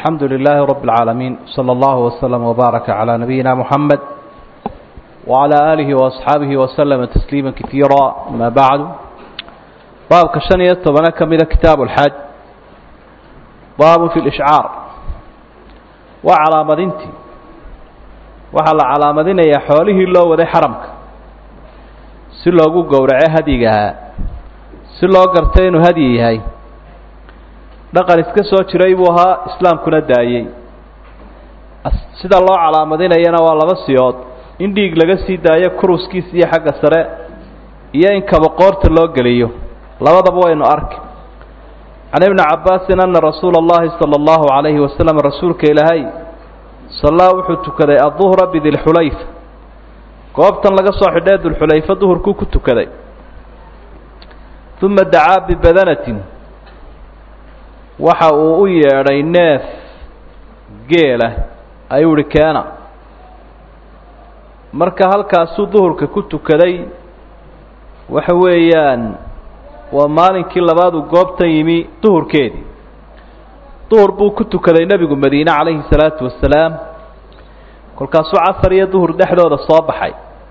الحمد لله رب العالمين صلى الله وسلم وبارك على نبينا محمد وعلى آله وأصحابه وسلم تسليما كثيرا ما بعد باب كشنية طبعا كمل كتاب الحج باب في الإشعار وعلى مدينتي وعلى على مدينة يا حوله الله وذي حرمك سلوغو قورعي هديقها سلوغو قرتين هديهي dhaqan iska soo jiray buu ahaa islaamkuna daayey sida loo calaamadinayana waa laba siyood in dhiig laga sii daayo kuruskiisa iyo xagga sare iyo in kabaqoorta loo geliyo labadaba waynu arki can ibni cabbaasin ana rasuula allahi sala allahu calayhi wasalam rasuulka ilaahay sallaa wuxuu tukaday adduhra bidilxulayfa goobtan laga soo xidhee dulxulayfa duhurkuu ku tukaday uma dacaa bibadanatin waxa uu u yeedhay neef geela ayuu ihi keena marka halkaasuu duhurka ku tukaday waxa weeyaan waa maalinkii labaad uu goobtan yimi duhurkeedii duhur buu ku tukaday nebigu madiine calayhi salaatu wasalaam kolkaasuu casar iyo duhur dhexdooda soo baxay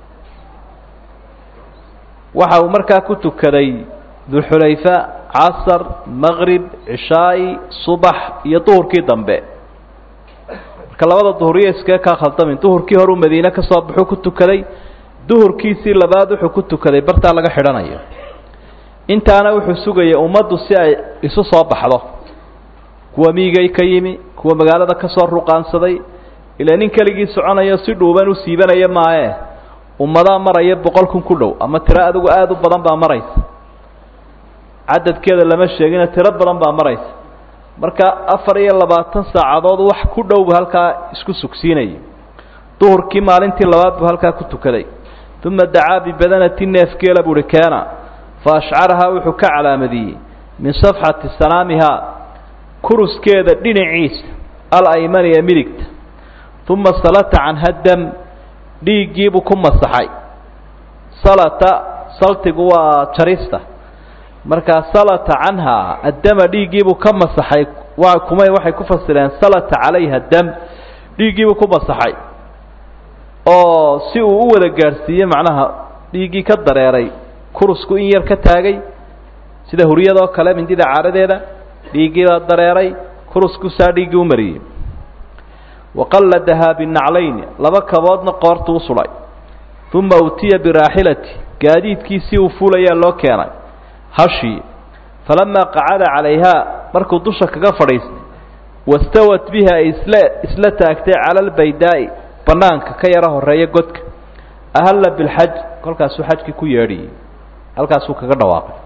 waxa uu markaa ku tukaday dulxulayfa casar maqrib cishaa'i subax iyo duhurkii dambe marka labada duhuriyo iskaga kaa khaldamin duhurkii horuu madiine ka soo baxuu ku tukaday duhurkiisii labaad wuxuu ku tukaday bartaa laga xidhanayo intaana wuxuu sugayay ummaddu si ay isu soo baxdo kuwa miigay ka yimi kuwa magaalada ka soo ruqaansaday ilaa nin keligii soconayo si dhuuban u siibanaya maaye ummadaa maraya boqol kun ku dhow ama tiro adigu aada u badan baa maraysa cadadkeeda lama sheegina tiro badan baa maraysa marka afar iyo labaatan saacadood wax ku dhow buu halkaa isku sugsiinayay duhurkii maalintii labaad buu halkaa ku tukaday uma dacaa bibadanati neefgeela buuhi keena fa ashcarahaa wuxuu ka calaamadiyey min safxati sanaamihaa kuruskeeda dhinaciisa alaymani ee midigta uma salata canha dam dhiiggiibuu ku masaxay salata saltigu waa jarista markaa salata canha addama dhiiggiibuu ka masaxay waa kumay waxay ku fasireen salata calayha dam dhiiggiibuu ku masaxay oo si uu u wada gaadhsiiye macnaha dhiiggii ka dareeray kurusku in yar ka taagay sida huryadoo kale mindida caaradeeda dhiiggiibaa dareeray kurusku saa dhiiggii u mariyey waqalladahaa binaclayni laba kaboodna qoortu u sudhay uma utiya biraaxilati gaadiidkiisii uu fuulayaa loo keenay hashii falamaa qacada calayhaa markuu dusha kaga fadhiistay wastawat bihi ay isla isla taagtay cala albaydaa'i bannaanka ka yaro horeeya godka ahalla bilxaj kolkaasuu xajkii ku yeedhiyey halkaasuu kaga dhawaaqay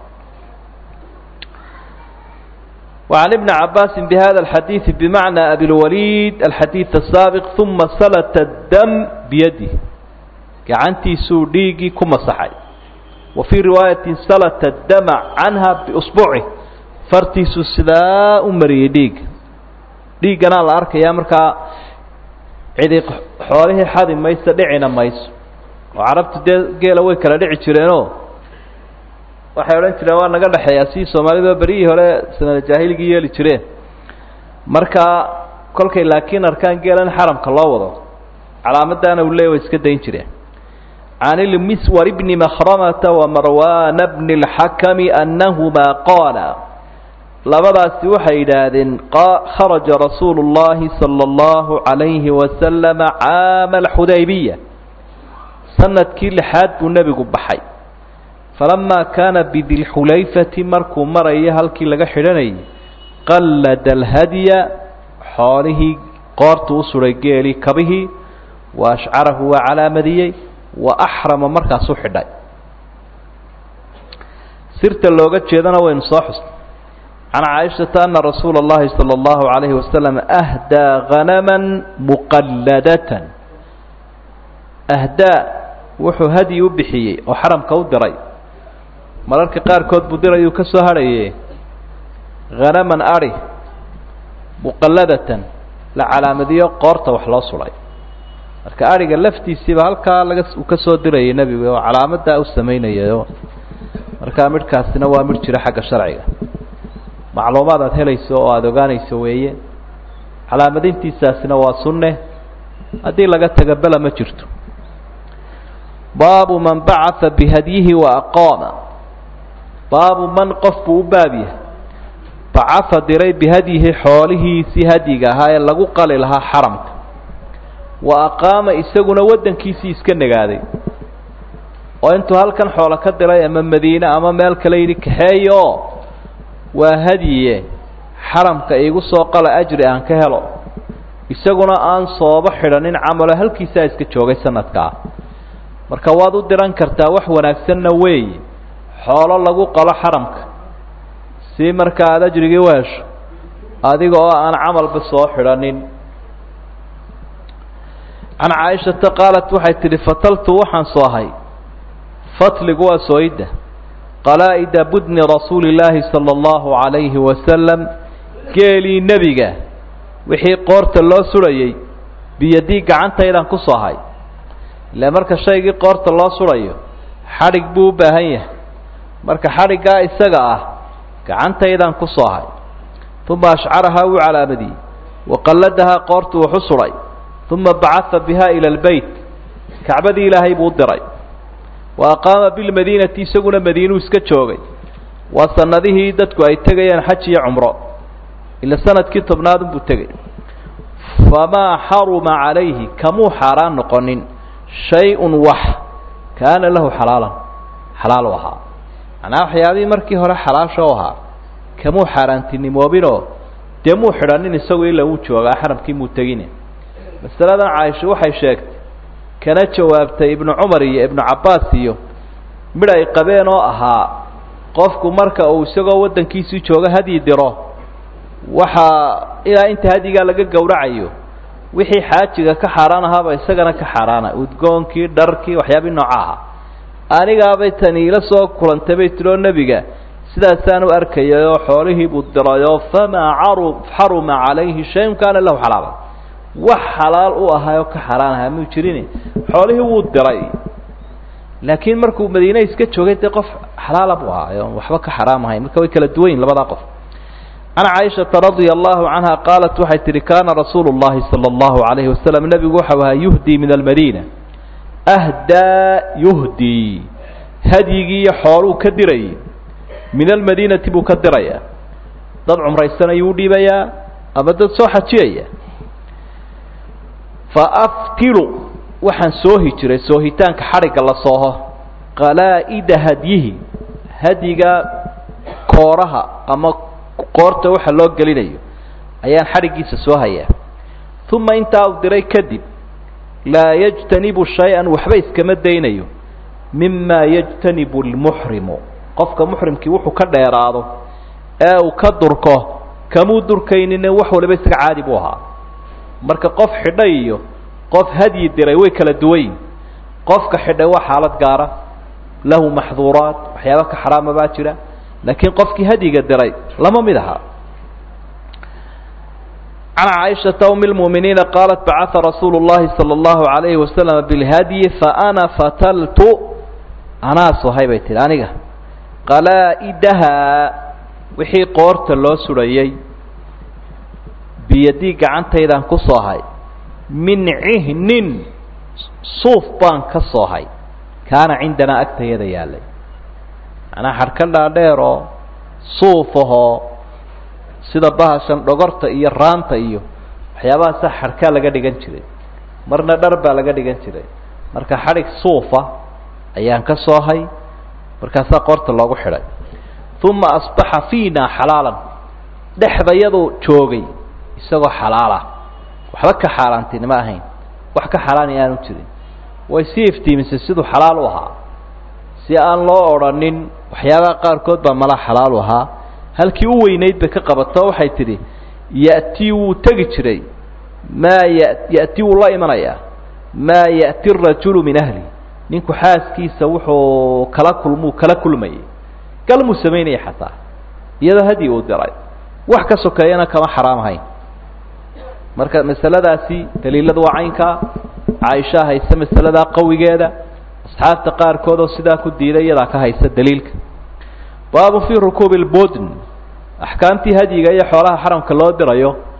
وعن ابن عباس بهذا الحديث بمعنى أبي الوليد الحديث السابق ثم سلت الدم بيده كعنتي سوديقي كما صحي وفي رواية سلت الدم عنها بأصبعه فرتيس سلاء مري ديق ديق أنا الأرك يا مركا عدي حوله حد ما يستدعينا ما يس وعرفت قيل ويكلا دعي ترينو waxay odhan jireen waa naga dhexeeyaa si soomaalida berihii hore sanada jaahiligii yeeli jireen marka kolkay laakiin arkaan geelan xaramka loo wado calaamadaana uu leey way iska dayn jireen can ilmiswar bni makhramata wamarwana bni اlxakami annahumaa qaala labadaasi waxay yidhaahdeen kharaja rasuulu اllahi salى اllahu عalayhi wasalama caama alxudaybiya sanadkii lixaad buu nebigu baxay falamaa kaana bidilxulayfati markuu marayo halkii laga xidhanayay qallada alhadya xoolihii qoortu u suray geelii kabihii wa ashcarahu waa calaamadiyey wa axrama markaasuu xidhay sirta looga jeedana waynu soo xusnay can caaishata ana rasuula اllahi salى اllahu عalayhi wasalam ahdaa hanama muqalladatan ahdaa wuxuu hadyi u bixiyey oo xaramka u diray mararka qaarkood buu dirayuu ka soo hadhaye hanaman ari muqalladatan la calaamadiyo qoorta wax loo suday marka ariga laftiisiiba halkaa laga uu ka soo dirayay nebigu oo calaamadaa u samaynayayo markaa midhkaasina waa midh jira xagga sharciga macluumaad aad helayso oo aada ogaanayso weeye calaamadintiisaasina waa sunne haddii laga taga bela ma jirto baabu man bacaa bihadyihi wa aqaama baabu man qof buu u baab yahay bacafa diray bihadyihi xoolihiisii hadyiga ahaa ee lagu qali lahaa xaramka wa aqaama isaguna waddankiisii iska nagaaday oo intuu halkan xoolo ka diray ama madiine ama meel kale yidhi kaxeeyo waa hadyiye xaramka iigu soo qala ajri aan ka helo isaguna aan sooba xidhanin camalo halkiisaa iska joogay sanadkaa marka waad u diran kartaa wax wanaagsanna weeye xoolo lagu qalo xaramka si marka aada ajrigii u hesho adiga oo aan camalba soo xidhanin can caaishata qaalat waxay tidhi fataltu waxaan soohay fatligu waa sooyidda qalaa'ida budni rasuuli illaahi sala allahu calayhi wasalam geelii nebiga wixii qoorta loo sudhayey biyadii gacantaydaan ku soohay ile marka shaygii qoorta loo sudhayo xadhig buu u baahan yahay marka xadhiggaa isaga ah gacantaydaan ku soohay uma ashcarahaa wuu calaamadiyey waqalladahaa qoortu wuxu sudhay uma bacaa biha ila albeyt kacbadii ilaahay buu u diray wa aqaama bilmadiinati isaguna madiinuu iska joogay waa sanadihii dadku ay tegayeen xaj iyo cumro ila sanadkii tobnaad unbuu tegay famaa xaruma calayhi kamuu xaaraan noqonin shay-un wax kaana lahu xalaalan xalaal u ahaa macnaa waxyaabihii markii hore xalaasha u ahaa kamuu xaaraantinimoobinoo dee muu xidhanin isagu ilaa wuu joogaa xaramkii muu tegine masaladan caaisha waxay sheegtay kana jawaabtay ibnu cumar iyo ibnu cabbaas iyo midh ay qabeen oo ahaa qofku marka uu isagoo waddankiisii jooga hadyi diro waxaa ilaa inta hadyigaa laga gowracayo wixii xaajiga ka xaaraan ahaaba isagana ka xaaraana udgoonkii dharkii waxyaabii nooca ahaa anigaabay tani ila soo kulantay bay tidhi oo nebiga sidaasaan u arkayay oo xoolihii buu dirayoo famaa caru xaruma calayhi shayun kaana lahu xalaala wax xalaal u ahaayoo ka xaaraan ahaa muu jirin xoolihii wuu diray laakiin markuu madiine iska joogay dee qof xalaala buu ahaa oon waxba ka xaraam ahayn marka way kala duwan yihin labadaa qof can caaishata radia allahu canha qaalat waxay tihi kaana rasuulu llahi sala allahu calayhi wasalam nebigu waxau ahaa yuhdii min almadiina ahdaa yuhdii hadyigii iyo xooluu ka dirayay min almadiinati buu ka dirayaa dad cumraysanayuu udhiibayaa ama dad soo xajiyaya faaftilu waxaan soohi jiray soohitaanka xadhigga la sooho qalaa'ida hadyihi hadyiga kooraha ama qoorta waxa loo gelinayo ayaan xadhiggiisa soo hayaa uma intaa uu diray kadib laa yajtanibu shay-an waxba iskama daynayo mima yajtanibu lmuxrimu qofka muxrimkii wuxuu ka dheeraado ee uu ka durko kamuu durkaynine wax waliba isaga caadi buu ahaa marka qof xidhay iyo qof hadyi diray way kala duwayin qofka xidhay waa xaalad gaara lahu maxduuraat waxyaaba ka xaraama baa jira laakiin qofkii hadyiga diray lama mid aha can caaishata umi lmu'miniina qaalat bacaa rasuulu llahi sala allahu alayhi wasalam bilhadyi faana fataltu anaa sohay bay tihi aniga qalaa'idahaa wixii qoorta loo sudhayey biyadii gacantaydaan ku soohay min cihnin suuf baan ka soohay kaana cindanaa agtayada yaallay macnaa xadhka dhaadheer oo suuf ahoo sida bahashan dhogorta iyo raanta iyo waxyaabahaasa xadhkaa laga dhigan jiray marna dhar baa laga dhigan jiray marka xadhig suufa ayaan ka soohay markaasaa qoorta loogu xidhay uma asbaxa fiina xalaalan dhexdayadu joogay isagoo xalaalah waxba ka xaaraantinimo ahayn wax ka xalaani aanu jirin way sii iftiimisay siduu xalaal u ahaa si aan loo odrhanin waxyaabaha qaarkood baa mala xalaal u ahaa halkii u weynayd bay ka qabato waxay tidhi ya'tii wuu tegi jiray maa ya ya'ti wuu la imanayaa maa ya'ti rajulu min ahli ninku xaaskiisa wuxuu kala kulmuu kala kulmayay galmuu samaynaya xataa iyadoo hadyi uu diray wax ka sokeeyana kama xaraam ahayn marka masaladaasi daliiladu waa caynkaa caaisha haysa masaladaa qawigeeda asxaabta qaarkood oo sidaa ku diiday iyadaa ka haysa daliilka baabu fii rukuubi lbudn axkaamtii hadyiga iyo xoolaha xaramka loo dirayo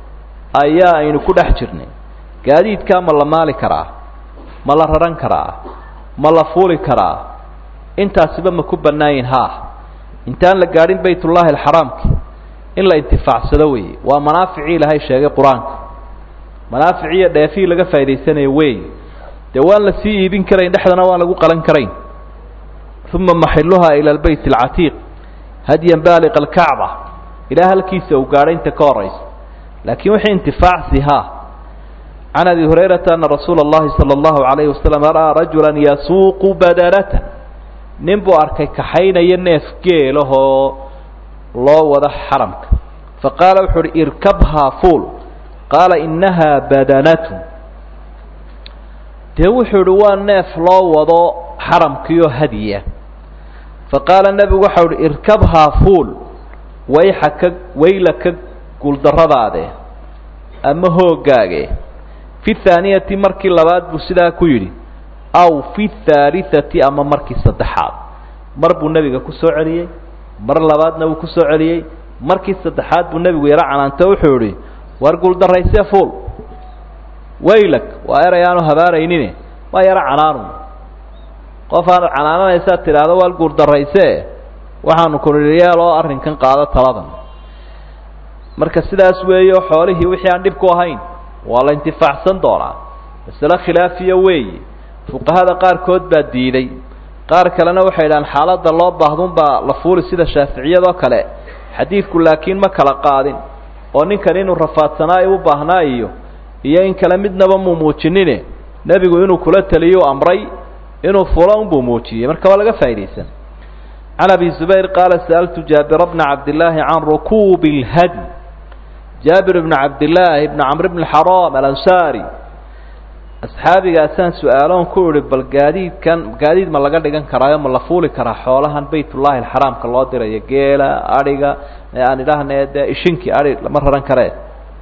ayaa aynu ku dhex jirnay gaadiidkaa ma la maali karaa ma la raran karaa ma la fuuli karaa intaasiba ma ku bannaayin haa intaan la gaadhin baytullaahi alxaraamki in la intifaacsado weeye waa manaaficii ilaahay sheegay qur-aanka manaaficiiyo dheefihii laga faa'idaysanayo weeye dee waan la sii iibin karayn dhexdana waan lagu qalan karayn uma maxiluhaa ila albeyt alcatiiq hadyan baaliqa alkacba ilaa halkiisa uu gaadhay inta ka horaysa laakiin wixii intifaacsi haa can abi hurayrata ana rasuula اllahi salى اllahu alayhi wasalam ra'aa rajula yasuuqu badanatan nin buu arkay kaxaynaya neef geelahoo loo wado xaramka faqaala wuxu uhi irkabhaa fuul qaala inahaa badanatu dee wuxuu ihi waa neef loo wado xaramkiioo hadiya faqaala nebigu waxau uhi irkabhaa fuul wayxa ka wayla ka guuldarradaade ama hoogaage fi thaaniyati markii labaad buu sidaa ku yidhi aw fi thaalitati ama markii saddexaad mar buu nebiga ku soo celiyey mar labaadna wuu ku soo celiyey markii saddexaad buu nebigu yaro canaanto wuxuu idhi war guuldarraysee fuul waylag waa eray aanu habaaraynine waa yaro canaanu qof aanaad canaananaysaad tidhaahdo waa guuldarraysee waxaanu kunidhi oo arrinkan qaado taladan marka sidaas weeyo xoolihii wixii aan dhib ku ahayn waa la intifaacsan doonaa masale khilaafiya weeye fuqahada qaarkood baa diiday qaar kalena waxay idhahaan xaaladda loo baahdunbaa la fuuli sida shaaficiyadoo kale xadiidku laakiin ma kala qaadin oo ninkan inuu rafaadsanaa u baahnaa iyo iyo in kale midnaba muu muujinine nebigu inuu kula taliyuu amray inuu fulo unbuu muujiyey marka waa laga faa'idaysan can abi zubayr qaala sa'altu jaabira bna cabdillaahi can rukuubi اlhadi jaabir bn cabdillaahi bn camr bn xaraam alansaari asxaabigaasaan su-aaloon ku idhi bal gaadiidkan gaadiid ma laga dhigan karaayo ma la fuuli karaa xoolahan baytullaahi alxaraamka loo dirayo geela adhiga aan idhaahne dee ishinkii adhi lama raran karee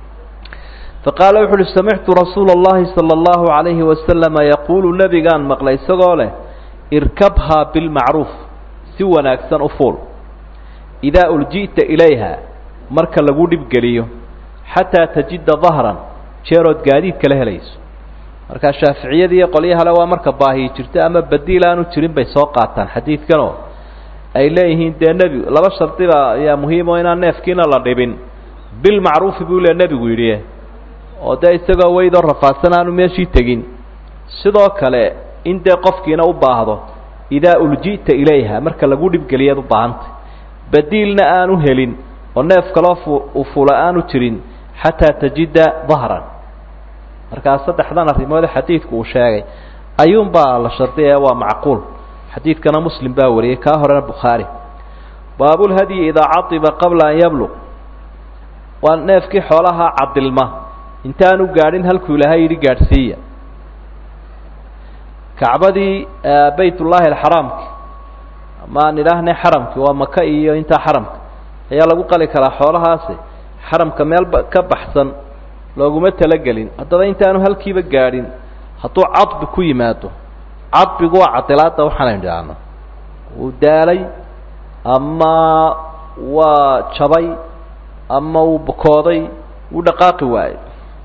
faqaala wuxu uhi samictu rasuula اllahi salى اllahu عalayhi wasalama yaquulu nebigaan maqlay isagoo leh irkabhaa bilmacruuf si wanaagsan u fuul idaa ulji'ta ilayha marka lagu dhibgeliyo xataa tajida dahran jeerood gaadiid kala helayso markaa shaaficiyadii qolyahale waa marka baahiyi jirto ama badiil aanu jirin bay soo qaataan xadiidkanoo ay leeyihiin dee nebigu laba shardiba ayaa muhiim oo inaan neefkiina la dhibin bilmacruufi buu le nebigu yidhi oo dee isagoo weydoo rafaadsan aanu meeshii tegin sidoo kale in dee qofkiina u baahdo idaa ulji'ta ilayha marka lagu dhibgeliyaad u baahantay badiilna aanu helin oo neef kaloo fu u fula aanu jirin xataa tajida dahran markaa saddexdan arrimoode xadiidku uu sheegay ayuunbaa la shardiya waa macquul xadiidkana muslim baa wariyey kaa horena bukhaari baabulhadyi idaa cadiba qabla an yabluq waa neefkii xoolaha cadilma intaanu gaadhin halkuu ilaahay yidhi gaadhsiiya kacbadii baytullaahi alxaraamki ama aan idhaahnay xaramki waa maka iyo intaa xaramka ayaa lagu qali karaa xoolahaasi xaramka meel ka baxsan looguma talagelin haddaba intaanu halkiiba gaadhin hadduu cadbi ku yimaado cadbigu waa cadilaadda waxaanaynu idhaahno wuu daalay ama waa jabay ama wuu bukooday wuu dhaqaaqi waayey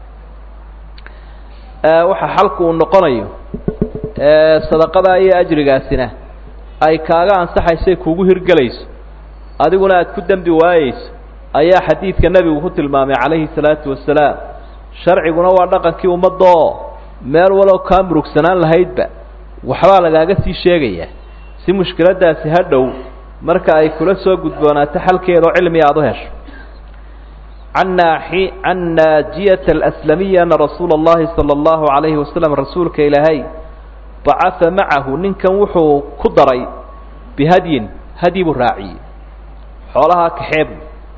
waxa xalku uu noqonayo sadaqadaa iyo ajrigaasina ay kaaga ansaxaysay kugu hirgelayso adiguna aad ku dembi waayeyso ayaa xadiidka nebigu ku tilmaamay calayhi salaatu wasalaam sharciguna waa dhaqankii ummadda oo meel walow kaa murugsanaan lahaydba waxbaa lagaaga sii sheegayaa si mushkiladdaasi ha dhow marka ay kula soo gudboonaato xalkeeda oo cilmi aada u hesho can naaxi can naajiyata alaslamiya ana rasuula اllahi salى اllahu عalayhi wasalam rasuulka ilaahay bacaa macahu ninkan wuxuu ku daray bihadyin hadyi buu raaciyey xoolahaa kaxeebu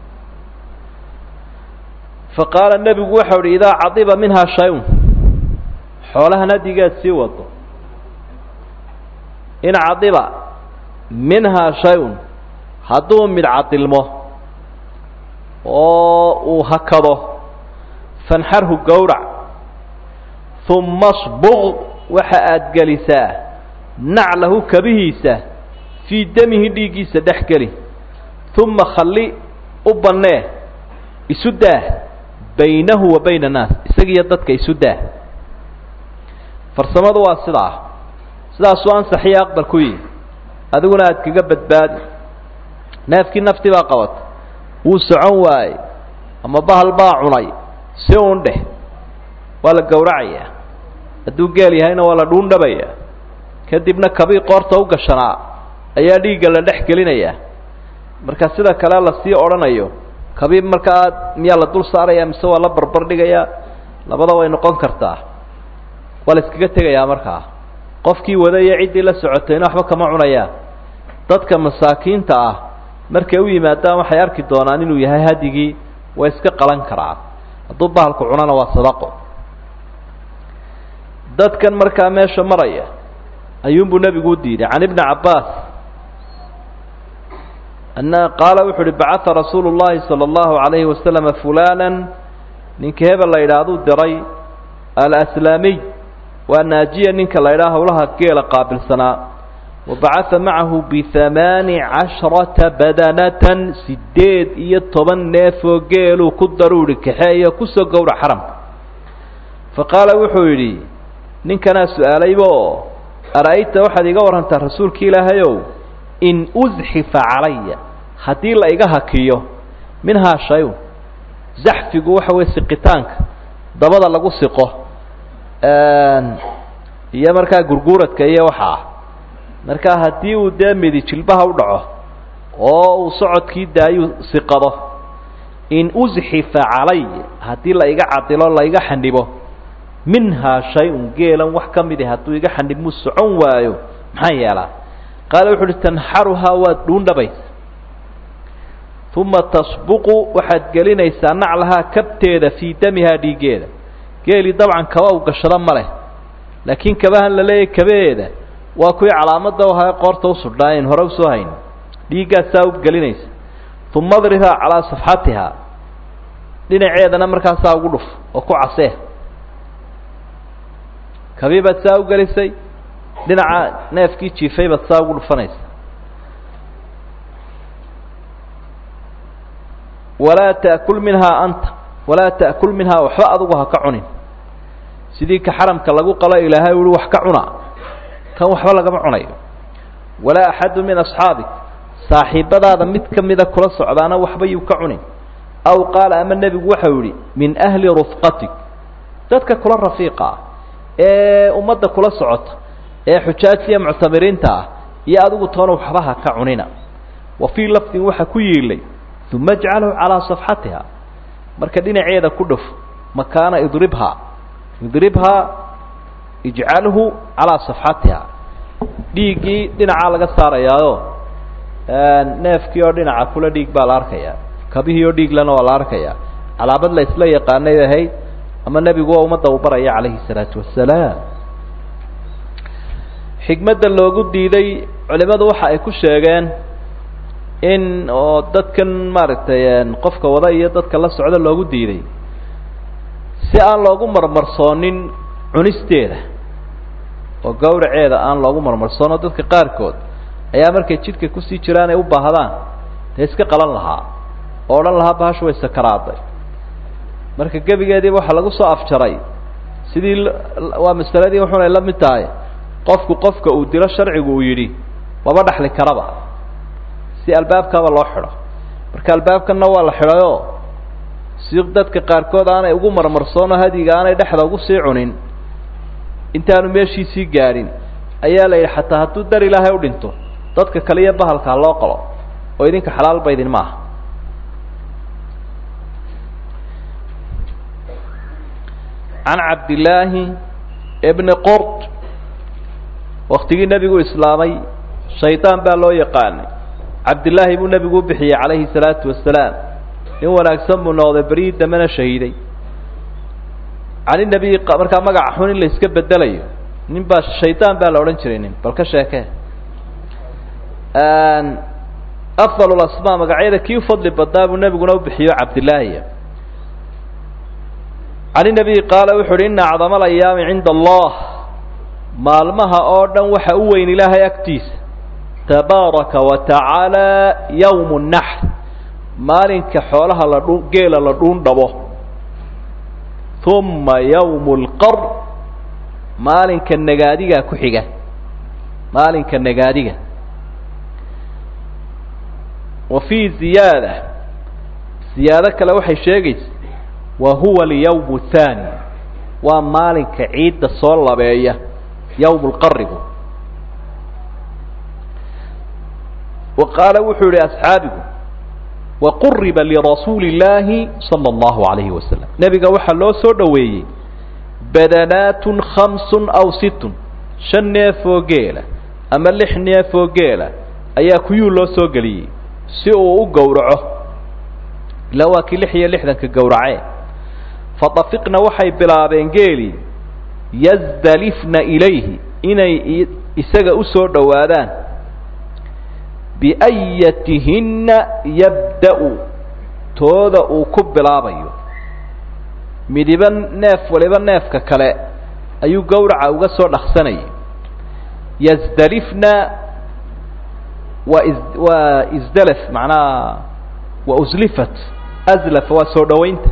faqaala nebigu waxau uhi idaa cadiba minhaa shay-un xoolahan hadigaad sii wado in cadiba minhaa shay-un hadduu mid cadilmo oo uu hakado fanxarhu gowrac uma sbuq waxa aada gelisaa naclahu kabihiisa fii damihi dhiiggiisa dhex geli uma khalli u bannee isu daah baynahu wa bayna annaas isagiiyo dadka isu daa farsamadu waa sidaa sidaasuu ansaxiyo aqbal ku yihi adiguna aad kaga badbaadi neefkii nafti baa qabata wuu socon waayey ama bahal baa cunay si uun dheh waa la gowracayaa hadduu geel yahayna waa la dhuundhabayaa kadibna kabii qoorta u gashanaa ayaa dhiigga la dhex gelinayaa marka sida kale lasii odhanayo kabii markaa miyaa la dul saaraya mise waa la barbar dhigayaa labada way noqon kartaa waa la iskaga tegayaa markaa qofkii wadaiyo ciddii la socotayna waxba kama cunayaan dadka masaakiinta ah markay u yimaadaan waxay arki doonaan inuu yahay hadigii way iska qalan karaa hadduu bahalku cunana waa sadaqo dadkan markaa meesha maraya ayuunbuu nebigu u diiday can ibni cabbaas ana qaala wuxu uhi bacaa rasuulu llahi sala allahu alayhi wasalama fulana ninka hebel la yidhaahduu diray alaslaamiy waa naajiya ninka la ydhaha howlaha geela qaabilsanaa wa bacaa macahu bihamaani casharata badanatan sideed iyo toban neefoo geeluu ku daruuri kaxeeyo kusoo gowra xaramka fa qaala wuxuu yidhi ninkanaa su-aalayba oo ara-ayta waxaad iga warrantaa rasuulka ilaahayow in usxifa calaya haddii la iga hakiyo minhaa shay-un zaxfigu waxa weye siqitaanka dabada lagu siqo iyo markaa gurguuradka iyo waxaa markaa haddii uu dee midi jilbaha u dhaco oo uu socodkii daayuu siqado in usxifa calay haddii la iga cadilo la iga xanibo minhaa shay-un geelan wax ka midi hadduu iga xanibmuu socon waayo maxaan yeelaa qaala wuxu uhi tanxaruhaa waad dhuundhabaysa uma tasbuqu waxaad gelinaysaa naclahaa kabteeda fii damihaa dhiiggeeda geelii dabcan kaba u gashado ma leh laakiin kabahan la leeyahy kabaheeda waa kuwii calaamadda u ahaa qoorta u sudhnaa ayn hore usoo hayn dhiiggaasaa u gelinaysa uma adrihaa calaa safxatihaa dhinaceedana markaasaa ugu dhuf oo ku casee kabii baad saa u gelisay dhinaca neefkii jiifay baad saa ugu dhufanaysa walaa ta'kul minhaa anta walaa ta'kul minhaa waxba adugu ha ka cunin sidii ka xaramka lagu qalo ilaahay uhi wax ka cuna kan waxba lagama cunayo walaa axadu min asxaabik saaxiibadaada mid ka mida kula socdaana waxba yuu ka cunin aw qaala ama nebigu waxau yihi min ahli rufqatik dadka kula rafiiqa ah ee ummadda kula socota ee xujaajtiiyo muctamiriinta ah iyo adigu toona waxba ha ka cunina wa fii lafdin waxaa ku yiilay uma ajcalhu calaa safxatiha marka dhinaceeda ku dhuf makaana idribhaa idribhaa ijcalhu calaa safxatiha dhiiggii dhinacaa laga saarayaayo neefkii oo dhinaca kula dhiig baa la arkayaa kabihii oo dhiiglana waa la arkayaa calaamad la isla yaqaanay ahayd ama nebigu waa ummadda uu baraya calayhi salaatu wasalaam xikmadda loogu diiday culimadu waxa ay ku sheegeen in oo dadkan maaragtay qofka wada iyo dadka la socda loogu diiday si aan loogu marmarsoonin cunisteeda oo gawraceeda aan loogu marmarsoono dadka qaarkood ayaa markay jidhka kusii jiraan ay u baahdaan dee iska qalan lahaa oo odhan lahaa bahashu way sakaraaday marka gebigeediiba waxaa lagu soo afjaray sidii waa masaladii wuxunay la mid tahay qofku qofka uu dilo sharcigu uu yidhi maba dhaxli karaba si albaabkaaba loo xidho marka albaabkanna waa la xidhayoo si dadka qaarkood aanay ugu marmarsoono hadiga aanay dhexda ugu sii cunin intaanu meeshiisii gaadhin ayaa la yidhi xataa hadduu dar ilaahay u dhinto dadka kale iyo bahalkaa loo qalo oo idinka xalaalba idin ma aha can cabdillaahi bni qord waktigii nebigu islaamay shaydaan baa loo yaqaanay cabdillaahi buu nebigu u bixiyey calayhi salaatu wasalaam nin wanaagsan buu noqday beryii dambena shahiiday cani nebiyi markaa magaca xun in la iska bedelayo nin baa shaydaan baa la odhan jiray nin bal ka sheekee afdal asmaa magacyada kii u fadli badnaa buu nebiguna u bixiyo cabdillaahiya can inabiy qaala wuxu uhi ina acdama alayaami cinda allah maalmaha oo dhan waxa u weyn ilaahay agtiisa tabaaraka wa tacaala yawmu naxr maalinka xoolaha la dhu geela la dhuun dhabo uma yawmu lqar maalinka nagaadigaa ku xiga maalinka nagaadiga wa fii ziyaada ziyaado kale waxay sheegaysa wa huwa alyawmu thaani waa maalinka ciidda soo labeeya yawmu lqarigu wa qaala wuxuu yihi asxaabigu waquriba lirasuuli illaahi sala allahu alayhi wasalam nebiga waxaa loo soo dhoweeyey badanaatun khamsun aw sittun shan neefoo geela ama lix neefoo geela ayaa kuyuu loo soo geliyey si uu u gowraco ilaa waa kii lix iyo lixdanka gowracee fadafiqna waxay bilaabeen geelii yasdalifna ilayhi inay isaga u soo dhowaadaan biayatihinna yabda-u tooda uu ku bilaabayo midiba neef waliba neefka kale ayuu gowraca uga soo dhaqsanayay yasdalifna waa is waa isdalaf macnaha waa uslifat aslafa waa soo dhowaynta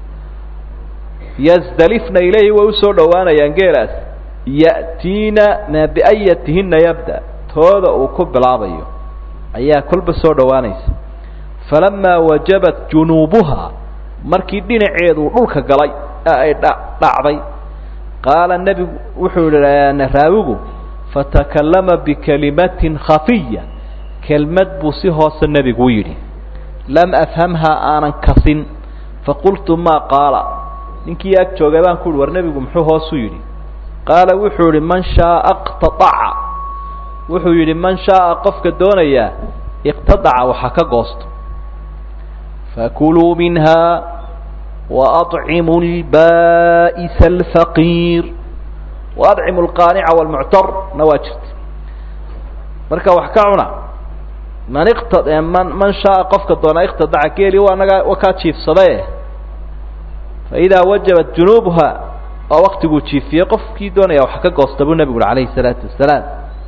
yasdalifna ilayhi way usoo dhowaanayaan geelaas ya'tiina ma biayatihinna yabda tooda uu ku bilaabayo ayaa kolba soo dhowaanaysa falamaa wajabat junuubuhaa markii dhinaceedu dhulka galay ee ay dhacday qaala nebigu wuxuu yihi raawigu fatakallama bikalimatin khafiya kelmad buu si hoose nebigu yidhi lam afhamhaa aanan kasin faqultu maa qaala ninkii ag joogay baan ku uhi war nebigu muxuu hoosu yidhi qaala wuxuu yihi man shaaa iqtaaca wuxuu yidhi man shaaa qofka doonayaa iqtadaca waxa ka goosto fakuluu minha waadcimu lba'isa alfaqiir waadcimu alqaanica walmuctar na waa jirta marka wax ka cuna man iqta man man shaaa qofka doonaa iqtadaca geeli waa naga wa kaa jiifsadae faidaa wajabat junuubuha waa waktiguu jiifiyey qofkii doonaya wax ka goosta buu nebigu uri alayhi salaatu wasalaam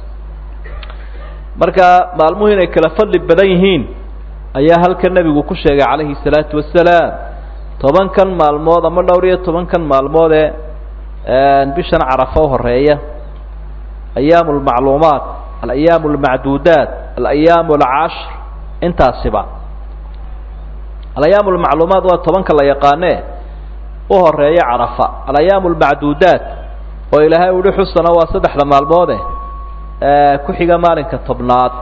marka maalmuhu inay kala fadli badan yihiin ayaa halkan nebigu ku sheegay calayhi salaatu wasalaam tobankan maalmood ama dhowr iyo tobankan maalmood ee bishan carafo horeeya ayaamu lmacluumaat alayaamu almacduudaat alayaamu alcashr intaasiba alayaamu lmacluumaat waa tobanka la yaqaane u horeeya carafa alayaamu almacduudaat oo ilaahay uhi xusana waa saddexda maalmoode ku xiga maalinka tobnaad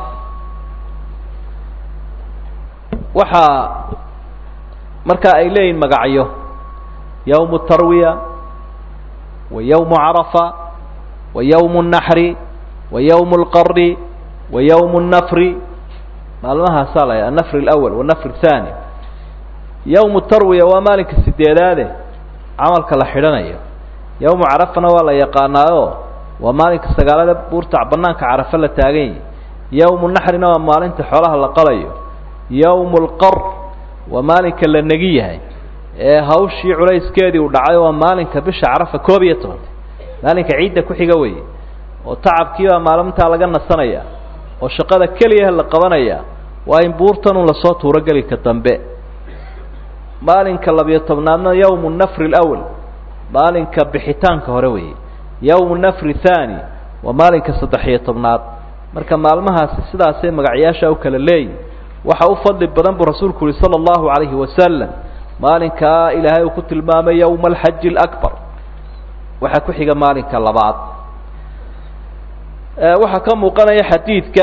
waxaa marka ay leeyihin magacyo yawmu tarwiya wa yawmu carafa wa yawmu naxri wa yawmu lqari wa yawmu nafri maalmahaasaa la annafri alawal wanafri athani yawmu tarwiya waa maalinka sideedaade camalka la xidhanayo yawmu carafana waa la yaqaanaayo waa maalinka sagaalada buurta banaanka carafa la taagan yahi yawmu naxrina waa maalinta xoolaha la qalayo yawmu lqar waa maalinka la negi yahay ee hawshii culayskeedii uu dhacay waa maalinka bisha carafa koob iyo tobanta maalinka ciidda ku xiga weeye oo tacabkiibaa maalintaa laga nasanaya oo shaqada keliyaha la qabanaya waa in buurtanun lasoo tuuro gelika dambe maalinka labiyo tobnaadna yawmu nafri alawal maalinka bixitaanka hore weeye yawmu nafri thani waa maalinka saddex-iyo tobnaad marka maalmahaasi sidaasay magacyaasha u kala leeyihin waxa u fadli badan buu rasuulku yihi sala allahu calayhi wasalam maalinkaa ilaahay uu ku tilmaamay yowma alxaji alaكbar waxaa ku xiga maalinka labaad waxaa ka muuqanaya xadiidka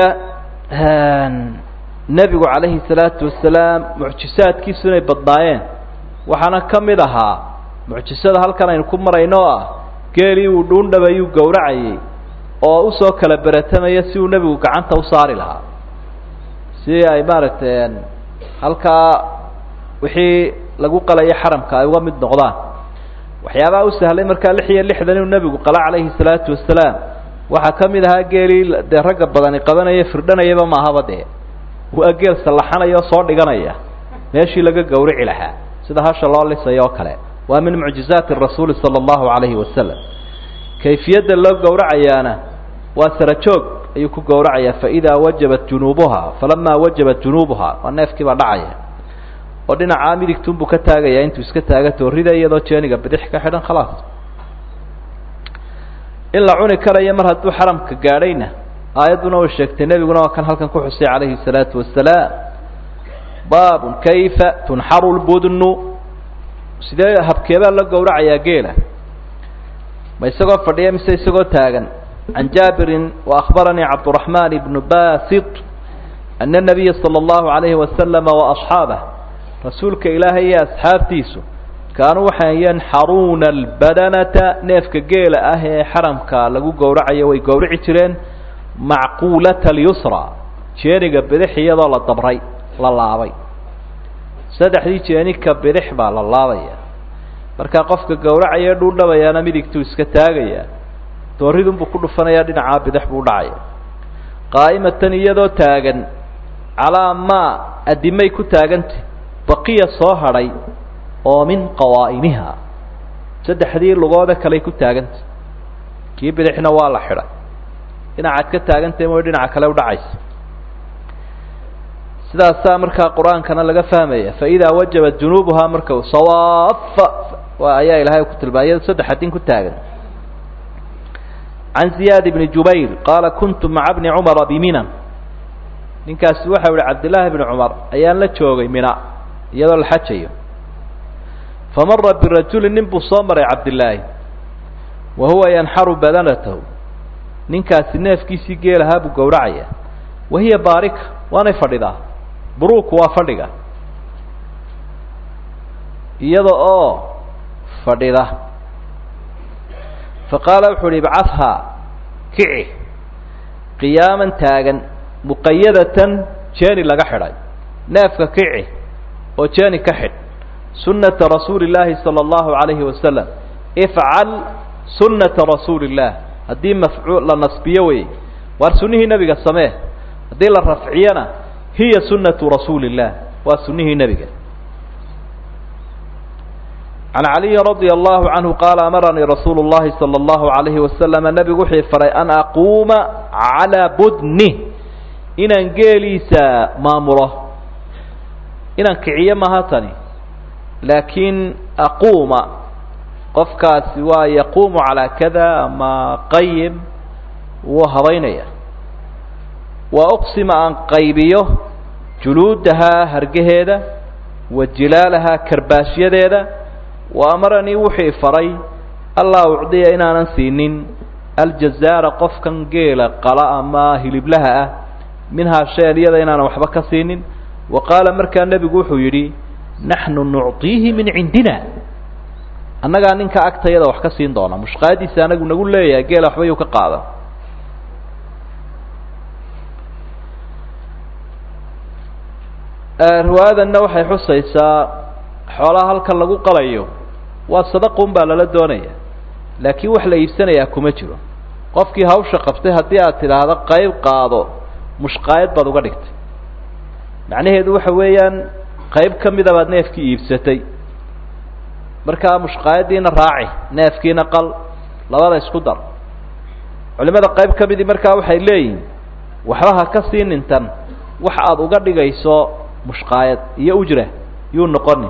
nebigu calayhi salaatu wasalaam mucjisaadkiisu inay badnaayeen waxaana ka mid ahaa mucjisada halkan aynu ku marayno oo ah geelii uu dhuundhabayuu gowracayay oo usoo kala beratamaya si uu nebigu gacanta u saari lahaa si ay maaragtay halkaa wixii lagu qalaya xaramka ay uga mid noqdaan waxyaabaha u sahlay markaa lix iyo lixdan inuu nebigu qala calayhi salaatu wasalaam waxaa ka mid ahaa geelii dee ragga badani qabanaya firdhanayaba maahaba dee waa geel sallaxanaya oo soo dhiganaya meeshii laga gowrici lahaa sida hasha loo lisaya oo kale waa min mucjizaati rasuuli sala allahu calayhi wasalam kayfiyadda loo gowracayaana waa sara joog ayuu ku gowracayaa faidaa wajabat junuubuha falamaa wajabat junuubuha waa neefkii baa dhacaya oo dhinacaa midigtunbuu ka taagayaa intuu iska taaga toorida iyadoo jeeniga bidix ka xidhan khalaas in la cuni karayo mar hadduu xaramka gaadhayna aayadduna way sheegtay nebiguna waa kan halkan ku xusay calayhi الsalaatu wasalaam baabun kayfa tunxaru lbudnu sidee habkeebaa la gowracayaa geela ma isagoo fadhiya mise isagoo taagan can jaabirin waأkhbaranii cabdالرaحman ibnu basit ana الnabiya salى اllahu عalayhi wasalama وaصxaabah rasuulka ilaahay iyo asxaabtiisu kaanuu waxay yanxaruuna albadanata neefka geela ah ee xaramka lagu gowracayo way gowrici jireen macquulata alyusra jeeniga bidix iyadoo la dabray la laabay saddexdii jeenika bidix baa la laabaya markaa qofka gowracaya dhuudhabayaana midigtuu iska taagaya dooridunbuu ku dhufanayaa dhinacaa bidix buu dhacaya qaa'imatan iyadoo taagan calaa maa addimay ku taagantay baqiya soo hadhay oo min qawaa'imiha saddexdii lugooda kaley ku taagantay kii bidixna waa la xidhay dhinacaad ka taagantahy mooy dhinaca kale udhacaysa sidaasaa markaa qur-aankana laga fahmaya faidaa wajabat junuubuhaa marka sawaafa ayaa ilaahay ku tilmaamay iyado saddex adin ku taagan can ziyaad bni jubayr qaala kuntu maca bni cumara biminan ninkaasi waxau ihi cabdillaahi bni cumar ayaan la joogay mina iyadoo la xajayo famara birajulin nin buu soo maray cabdillaahi wa huwa yanxaru badanatahu ninkaasi neefkiisii geelahaa buu gowracaya wahiya baarika waanay fadhidaa buruuku waa fadhiga iyada oo fadhida faqaala wuxuu uhi ibcadhaa kici qiyaaman taagan muqayadatan jeeni laga xidhay neefka kici oo jeeni ka xidh sunnata rasuuli illaahi sala allahu calayhi wasalam ifcal sunnata rasuuli illah haddii mafcuul la nasbiyo wey waar sunnihii nebiga samee haddii la rafciyana hiya sunnatu rasuuli illah waa sunnihii nebiga can caliyin radia allahu canhu qaala amaranii rasuulu llahi sala allahu alayhi wasalama nebigu wuxuu faray an aquuma calaa budni inaan geeliisa maamulo inaan kiciyo maha tani laakiin aquuma qofkaasi waa yaquumu calaa kada ama qayim wuu habaynaya waa uqsima aan qaybiyo juluudahaa hargaheeda wa jilaalahaa karbaashyadeeda wa amaranii wuxuu faray allaa ucdiya inaanan siinin aljazaara qofkan geela qala ama hiliblaha ah minhaa shayan iyada inaanan waxba ka siinin wa qaala markaa nebigu wuxuu yidhi naxnu nucطiihi min cindina annagaa ninka agtayada wax ka siin doona mushqaadiisa anagu nagu leeyahay geela waxba yuu ka qaada riwaayadanna waxay xusaysaa xoolaha halkan lagu qalayo waa sadaqun baa lala doonaya laakiin wax la iibsanayaa kuma jiro qofkii hawsha qabtay haddii aad tidhaahdo qayb qaado mushqaayad baad uga dhigtay macnaheedu waxa weeyaan qayb ka mida baad neefkii iibsatay markaa mushqaayaddiina raaci neefkiina qal labada isku dar culimada qayb ka midii markaa waxay leeyihin waxba ha ka sii nintan wax aada uga dhigayso mushqaayad iyo ujra yuu noqonin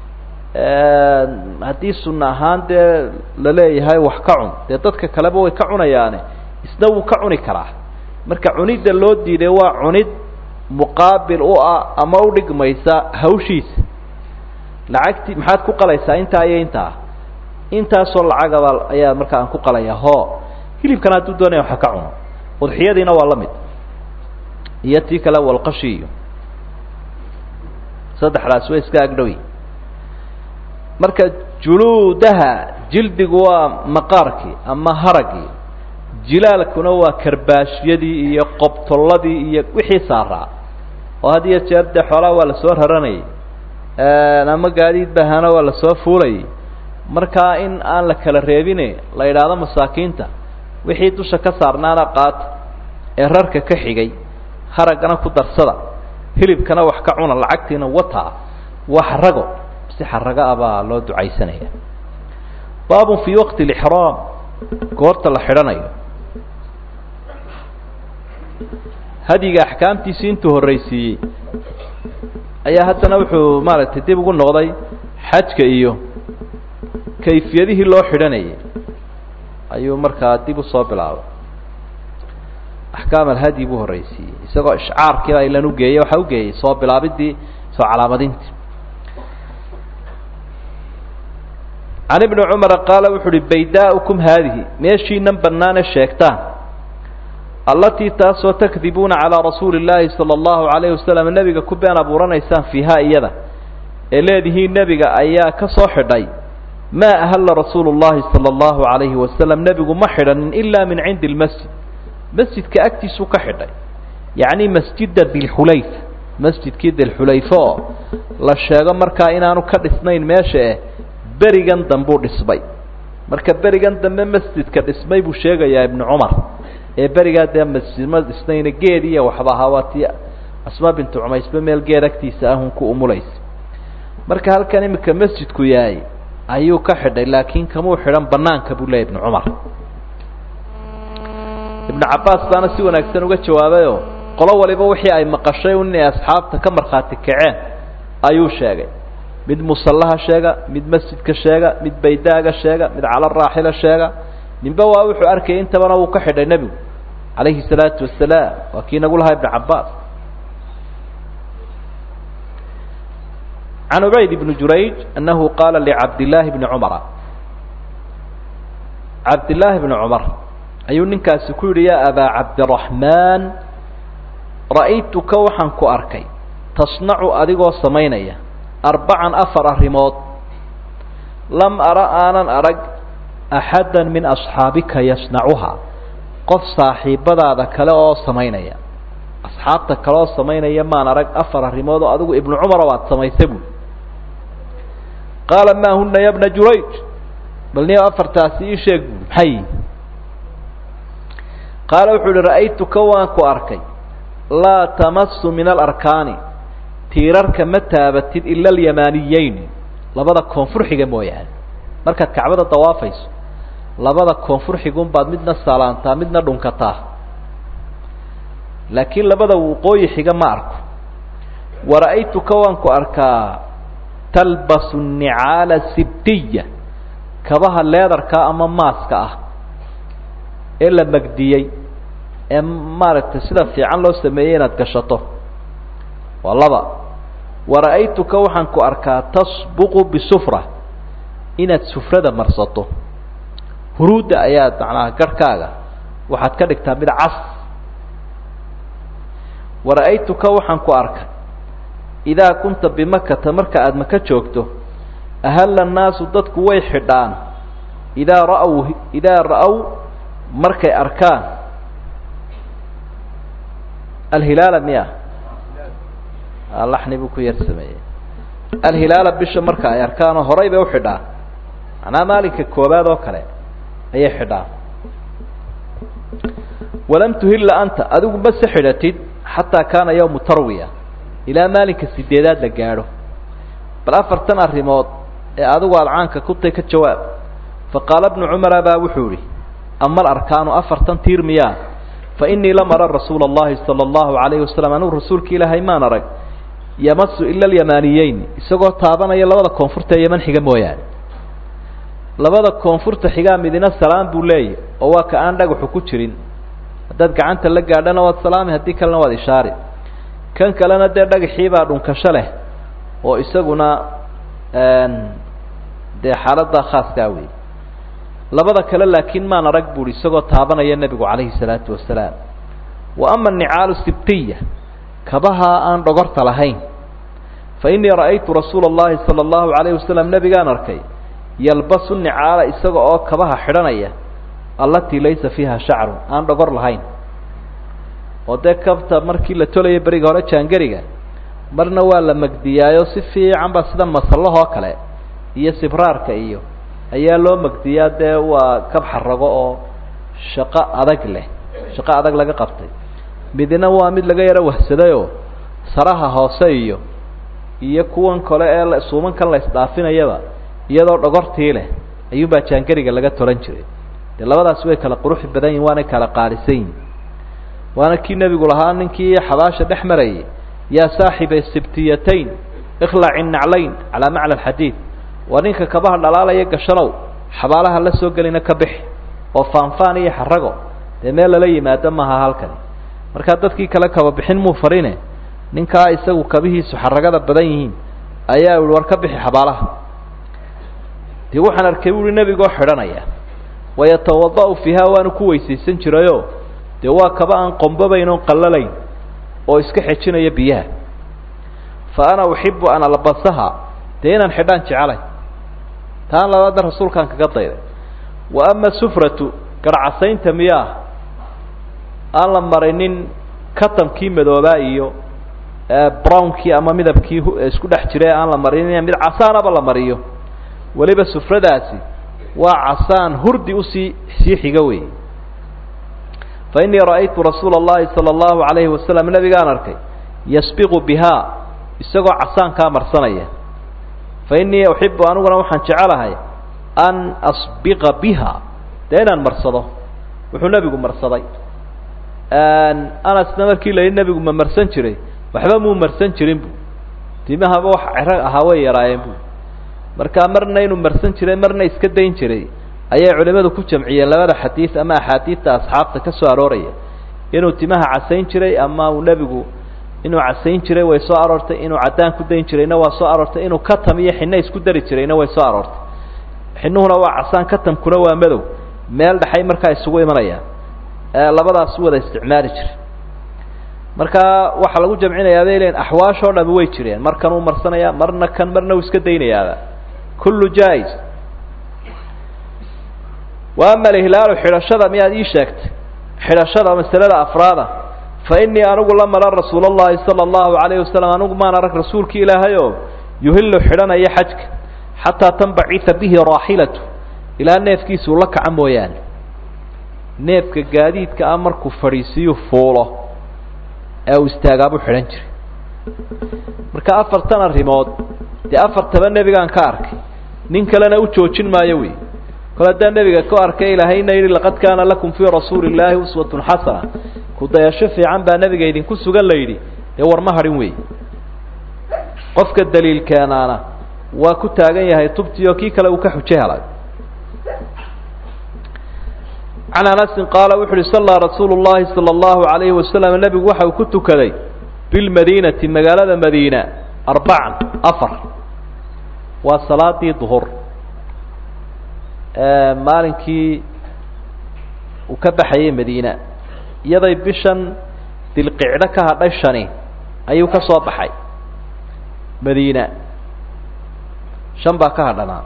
haddii sunna ahaan dee la leeyahay wax ka cun dee dadka kaleba way ka cunayaane isna wuu ka cuni karaa marka cunidda loo diiday waa cunid muqaabil u ah ama u dhigmaysa hawshiisa lacagtii maxaad ku qalaysaa intaa iyo intaa intaasoo lacagaba ayaa markaa aan ku qalayaa ho hilibkana hadduu doonaya waxa ka cuno udxiyadiina waa la mid iyo tii kale walqashi iyo saddexdaas way iska agdhowi marka juluudaha jildigu waa maqaarkii ama haragii jilaalkuna waa karbaashyadii iyo qobtolladii iyo wixii saaraa oo had iyo jeer dee xoolaha waa lasoo raranayay ama gaadiid bahana waa lasoo fuulayay markaa in aan la kala reebine la yidhaahdo masaakiinta wixii dusha ka saarnaana qaata ee rarka ka xigay haraggana ku darsada hilibkana wax ka cuna lacagtiina wataa waa xarago si xarago ah baa loo ducaysanaya baabun fii waqti lixraam goorta la xidhanayo hadyiga axkaamtiisi intuu horraysiiyey ayaa haddana wuxuu maaragtay dib ugu noqday xajka iyo kayfiyadihii loo xidhanayay ayuu markaa dib usoo bilaabay axkaam alhadyi buu horreysiiyey isagoo ishcaarkiiba ilan ugeeyey waxaa ugeeyey soo bilaabidii soo calaamadintii can ibni cumara qaala wuxu uhi baydaa'ukum haadihi meeshiinan bannaane sheegtaan allatii taasoo takdibuuna calaa rasuuli illaahi sala allahu calayhi wasalam nebiga ku been abuuranaysaan fiihaa iyada ee leedihiin nebiga ayaa ka soo xidhay maa ahalla rasuulu llahi sala allahu calayhi wasalam nebigu ma xidhanin ilaa min cindi lmasjid masjidka agtiisuu ka xidhay yacni masjida dilxulayfa masjidkii dilxulayfa oo la sheego markaa inaanu ka dhisnayn meesha eh berigan dambuu dhismay marka berigan dambe masjidka dhismay buu sheegayaa ibnu cumar ee berigaa dee masjidma dhisnayna geed iyo waxba ahaa waa tii asma bintu cumaysba meel geed agtiisa ahun ku umulaysa marka halkan imika masjidku yahay ayuu ka xidhay laakiin kamuu xidhan banaanka buu leeyay ibnu cumar ibnu cabbaas baana si wanaagsan uga jawaabayoo qolo waliba wixii ay maqashay un inay asxaabta ka markhaati kaceen ayuu sheegay mid musallaha sheega mid masjidka sheega mid baydaaga sheega mid cala raaxila sheega ninba waa wuxuu arkayay intabana wuu ka xidhay nebigu calayhi salaatu wasalaam waa kii nagu lahaa ibnu cabbaas can ubayd ibni jurayj annahu qaala licabdillaahi bni cumara cabdillaahi bni cumar ayuu ninkaasi ku yidhi yaa abaa cabdiraxmaan ra'aytuka waxaan ku arkay tasnacu adigoo samaynaya arbacan afar arrimood lam ara aanan arag axadda min asxaabika yasnacuhaa qof saaxiibadaada kale oo samaynaya asxaabta kale oo samaynaya maan arag afar arrimood oo adigu ibnu cumar oo aad samaysay buui qaala maa huna ya bna jurayj bal niyo afartaasi ii sheeg buui maxay qaala wuxuu uhi ra'aytuka waan ku arkay laa tamasu min alarkaani tiirarka ma taabatid ila alyamaaniyeyn labada koonfur xiga mooyaane markaad kacbada dawaafayso labada koonfur xigun baad midna salaantaa midna dhunkataa laakiin labada waqooyi xiga ma arko wara'aytuka waan ku arkaa talbasu nicaala sibtiya kabaha leedarka ama maaska ah ee la magdiyey ee maaragtay sida fiican loo sameeyey inaad gashato waa laba wara'aytuka waxaan ku arkaa tasbuqu bisufra inaad sufrada marsato huruudda ayaad macnaha garhkaaga waxaad ka dhigtaa mid cas wara'aytuka waxaan ku arkay idaa kunta bimakata marka aada maka joogto ahalla annaasu dadku way xidhaan idaa ra'w idaa ra'w markay arkaan alhilaala miya laxni buu ku yar sameeyey alhilaala bisha marka ay arkaanoo horay bay uxidhaan macnaha maalinka koobaad oo kale ayay xidhaan walam tuhilla anta adigu ma se xidhatid xataa kaana yawmu tarwiya ilaa maalinka sideedaad la gaadho bal afartan arrimood ee adigu aada caanka kutay ka jawaab faqaala bnu cumara baa wuxuu ihi ama alarkaanu afartan tiir miyaa fa inii lam ara rasuula allahi sala allahu alayhi wasalam anugu rasuulka ilaahay maan arag yamasu ila alyamaaniyeyn isagoo taabanaya labada koonfurta ee yaman xiga mooyaane labada koonfurta xigaa midina salaam buu leeyahy oo waa ka aan dhagaxu ku jirin haddaad gacanta la gaadhana waad salaami haddii kalena waad ishaari kan kalena dee dhagaxiibaa dhunkasho leh oo isaguna dee xaaladdaa khaaskaa wey labada kale laakiin maan arag buuhi isagoo taabanaya nebigu calayhi salaatu wasalaam wa ama anicaalu sibtiya kabaha aan dhogorta lahayn fa innii ra'aytu rasuula allahi sala allahu calayhi wasalam nebigaan arkay yalbasu nicaala isaga oo kabaha xidhanaya allatii laysa fiiha shacrun aan dhogor lahayn oo dee kabta markii la tolaya beriga hore jaangariga marna waa la magdiyaayo si fiican ba sida masallahoo kale iyo sibraarka iyo ayaa loo magdiyaa dee waa kab xarago oo shaqo adag leh shaqo adag laga qabtay midna waa mid laga yaro wahsadayoo saraha hoose iyo iyo kuwan kale ee suumankan la isdhaafinayaba iyadoo dhogortii leh ayuunbaa jaangariga laga tolan jiray dee labadaasi way kala quruxi badan yihin waanay kala qaalisan yihin waana kii nebigu lahaa ninkii xabaasha dhex marayay yaa saaxiba sibtiyatayn ikhlaci naclayn calaa macna alxadiid waa ninka kabaha dhalaalaya gashanow xabaalaha la soo gelina ka bixi oo faanfaan iyo xarago dee meel lala yimaado maaha halkani markaa dadkii kale kaba bixin muu farine ninkaa isagu kabihiisu xaragada badan yihiin ayaa ihi war ka bixi xabaalaha dee waxaan arkay buuhi nebigoo xidhanaya wayatawada-u fiiha waanu ku weysaysan jirayo dee waa kaba aan qombabayn oon qallalayn oo iska xejinaya biyaha fa ana uxibu an albasaha dee inaan xidhaan jecelay taan labaadna rasuulkaan kaga dayday wa ama sufratu garhcasaynta miyaa aan la marinin katamkii madoobaa iyo brownkii ama midabkii isku dhex jira aan la marinin mid casaanaba la mariyo weliba sufradaasi waa casaan hurdi usii sii xiga wey fa innii ra'aytu rasuula اllahi salى اllahu alayhi wasalam nabigaan arkay yasbiqu bihaa isagoo casaankaa marsanaya fa innii uxibu aniguna waxaan jecelahay an asbiqa biha dee inaan marsado wuxuu nebigu marsaday anasna markii la yidhi nebigu ma marsan jiray waxba muu marsan jirin bu timahaba wax cero ahaa way yaraayeen bu markaa marna inuu marsan jiray marna iska dayn jiray ayay culimadu ku jamciyeen labada xadiid ama axaadiidta asxaabta ka soo arooraya inuu timaha casayn jiray ama uu nebigu inuu casayn jiray way soo aroortay inuu caddaan ku dayn jirayna waa soo aroortay inuu katam iyo xinno isku dari jirayna way soo aroortay xinnuhuna waa casaan katamkuna waa madow meel dhexay markaa isugu imanayaan labadaas wada isticmaali jiray marka waxaa lagu jamcinayaa bay leeyiin axwaashoo dhami way jireen markan uu marsanaya marna kan marna uu iska daynayaaba kullu jaa-is wa ama alihlaalu xidhashada miyaad ii sheegtay xidhashada masalada afraada fa innii anigu la mara rasuula allahi sala allahu alayhi wasalam anigu maan arag rasuulki ilaahay oo yuhillu xidhanaya xajka xataa tanbacita bihi raaxilatu ilaa neefkiisuu la kaca mooyaane neefka gaadiidka ah markuu fadhiisiyu fuulo ee uu istaagaabuu xidhan jiray marka afartan arrimood dee afartaba nebigaan ka arkay nin kalena u joojin maayo wey kol haddaan nebiga ku arkay ilaahayna yidhi laqad kaana lakum fii rasuuli illaahi uswatun xasana ku-dayasho fiican baa nebiga idinku sugan la yidhi dee war ma hadhin wey qofka daliilkeenaana waa ku taagan yahay tubtii oo kii kale uu ka xujo helay can anasin qaala wuxu uhi sallaa rasuulu llahi sala allahu alayhi wasalam nebigu waxa uu ku tukaday bilmadiinati magaalada madiina arbacan afar waa salaadii duhur maalinkii uu ka baxayay madiina iyaday bishan dilqicdo ka hadhay shani ayuu ka soo baxay madiina shan baa ka hadhanaa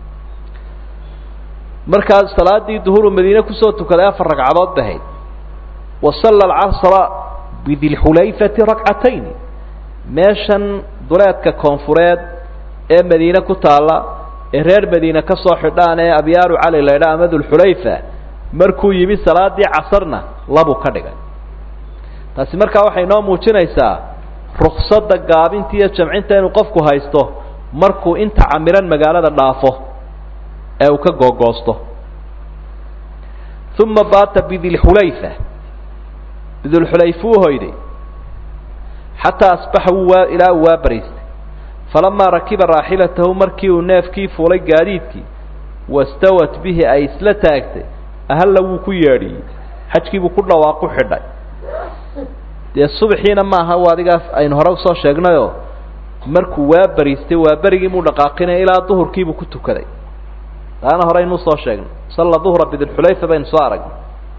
markaa salaadii duhuru madiine kusoo tukaday afar ragcadood bahayd wa salla alcasra bidilxulayfati ragcatayn meeshan duleedka koonfureed ee madiine ku taalla ee reer madiine ka soo xidhaan ee abyaaru cali la ydhaa ama dulxulayfa markuu yimi salaadii casarna labuu ka dhigay taasi markaa waxay noo muujinaysaa ruksada gaabinta iyo jamcinta inuu qofku haysto markuu inta camiran magaalada dhaafo ee uu ka googoosto uma baata bidilxulayfa bidulxulayfa uu hoyday xataa asbaxa wuu waa ilaa uu waa baraystay falamaa rakiba raaxilatahu markii uu neefkii fuulay gaadiidkii wastawat bihi ay isla taagtay ahalla wuu ku yeedhiyey xajkiibuu ku dhawaaqu xidhay dee subaxiina maaha u adigaas aynu hore usoo sheegnayoo markuu waa bariistay waa berigii muu dhaqaaqinaya ilaa duhurkiibuu ku tukaday taana hore aynuu soo sheegnay salla duhra bidilxulayfa baynu soo aragnay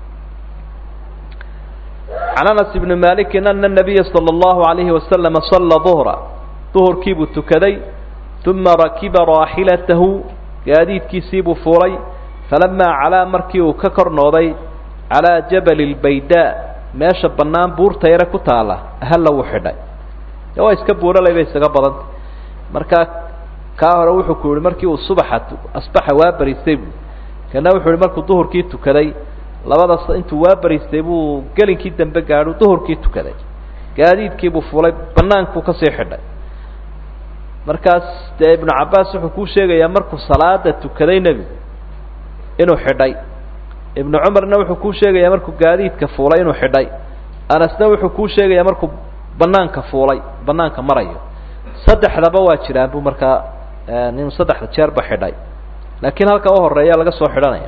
can anas ibni malikin ana nabiya sala allahu alayhi wasalama salla duhra duhurkiibuu tukaday uma rakiba raaxilatahu gaadiidkiisiibuu fuulay falamaa calaa markii uu ka kor nooday calaa jabali lbaydaa meesha bannaan buurta yare ku taalla ahalla wuu xidhay de waa iska buuralay bay isaga badantay markaa kaa hore wuxuu ku yihi markii uu subaxa asbaxa waa bariistay buu kana wuxuu yihi markuu duhurkii tukaday labadaas intuu waa bariistay buu gelinkii dambe gaadhu duhurkii tukaday gaadiidkiibuu fulay bannaankuu kasii xidhay markaas dee ibnu cabbaas wuxuu kuu sheegayaa markuu salaada tukaday nebigu inuu xidhay ibnu cumarna wuxuu kuu sheegayaa markuu gaadiidka fuulay inuu xidhay anasna wuxuu kuu sheegayaa markuu banaanka fuulay banaanka marayo saddexdaba waa jiraan buu markaa inuu saddexda jeerba xidhay laakiin halka u horeeya laga soo xidhanaya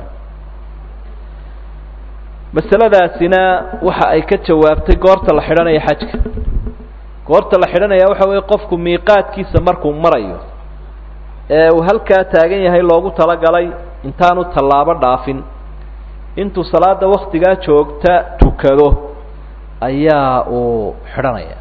masaladaasina waxa ay ka jawaabtay goorta la xidhanayo xajka goorta la xidhanaya waxa weeye qofku miiqaadkiisa markuu marayo ee uu halkaa taagan yahay loogu talagalay intaanu tallaabo dhaafin intuu salaada waktigaa joogta tukado ayaa uu xidhanaya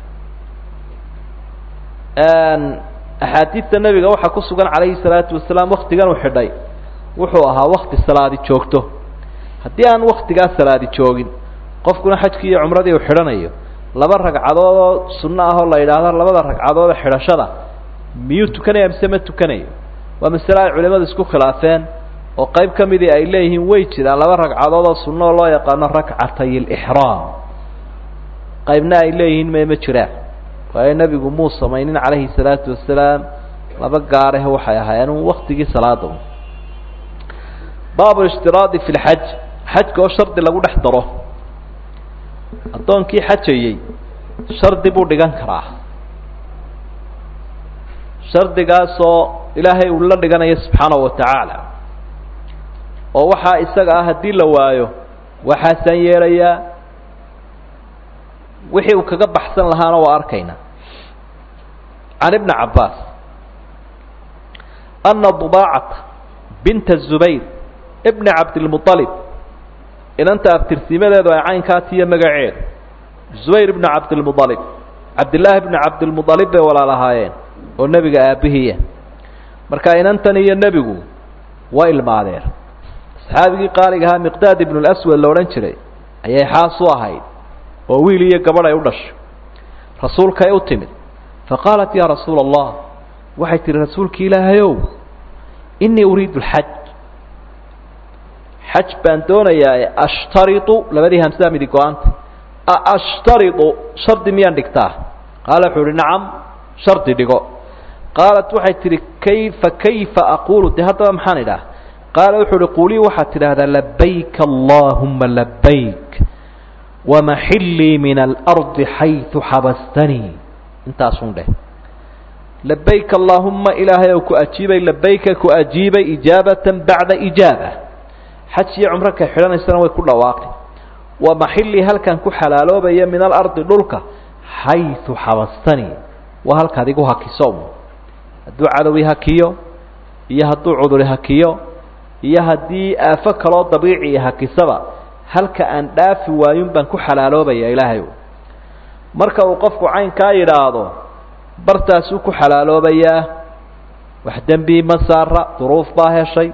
axaadiidta nebiga waxaa ku sugan calayhi salaatu wasalaam waktigan uu xidhay wuxuu ahaa wakti salaadi joogto haddii aan waktigaa salaadi joogin qofkuna xajkii iyo cumradii uu xidhanayo laba ragcadood oo sunno ah oo la yidhaahdo labada ragcadood ee xidhashada miyuu tukanaya mise ma tukanayo waa masale ay culimadu isku khilaafeen oo qayb ka midii ay leeyihiin way jiraan laba ragcadood oo sunno oo loo yaqaano rakcatay alixraam qaybna ay leeyihiin me ma jiraan waayo nebigu muu samaynin calayhi salaatu wasalaam laba gaareh waxay ahaayeen waktigii salaada baabu ishtiraadi fi lxaj xajka oo shardi lagu dhex daro addoonkii xajayey shardi buu dhigan karaa shardigaasoo ilaahay uu la dhiganayo subxaanahu wa tacaala oo waxaa isaga ah haddii la waayo waxaasaan yeelayaa wixii uu kaga baxsan lahaana waa arkayna can ibni cabbaas ana dubaacata binta zubayr ibni cabdilmualib inanta abtirsiimadeedu ay caynkaa tiyo magaceedu zubayr ibnu cabdilmualib cabdillaahi ibnu cabdilmualib bay walaalahaayeen oo nebiga aabbihiiya marka inantan iyo nebigu waa ilmaadeen saxaabigii qaaliga ahaa miqdaad ibnu lswad la odhan jiray ayay xaas u ahayd oo wiil iyo gabadh ay u dhashay rasuulkay u timid faqaalat yaa rasuula allah waxay tihi rasuulki ilaahayow inii uriidu lxaj xaj baan doonayaa ashtariu labadii hamsadaa midi go-aanta ashtariu shardi miyaan dhigtaa qaala wuxuu uhi nacam shardi dhigo qaalat waxay tihi kayfa kayfa aquulu de haddaba maxaan idhaah qaala wuxuu uhi quulii waxaad tidhaahdaa labayk allahuma labayk wamaxillii min alardi xaytu xabastanii intaasun dheh labayk allaahuma ilaahay ou ku ajiibay labayka ku ajiibay ijaabatan bacda ijaaba xaj iyo cumro kay xidhanaysana way ku dhawaaqi wamaxillii halkan ku xalaaloobaya min alardi dhulka xaytu xabastanii waa halkaad igu hakiso hadduu cadowi hakiyo iyo hadduu cuduri hakiyo iyo haddii aafo kaloo dabiiciya hakisaba halka aan dhaafi waayun baan ku xalaaloobaya ilaahay marka uu qofku caynkaa yidhaahdo bartaasuu ku xalaaloobayaa wax dembi ma saara duruuf baa heshay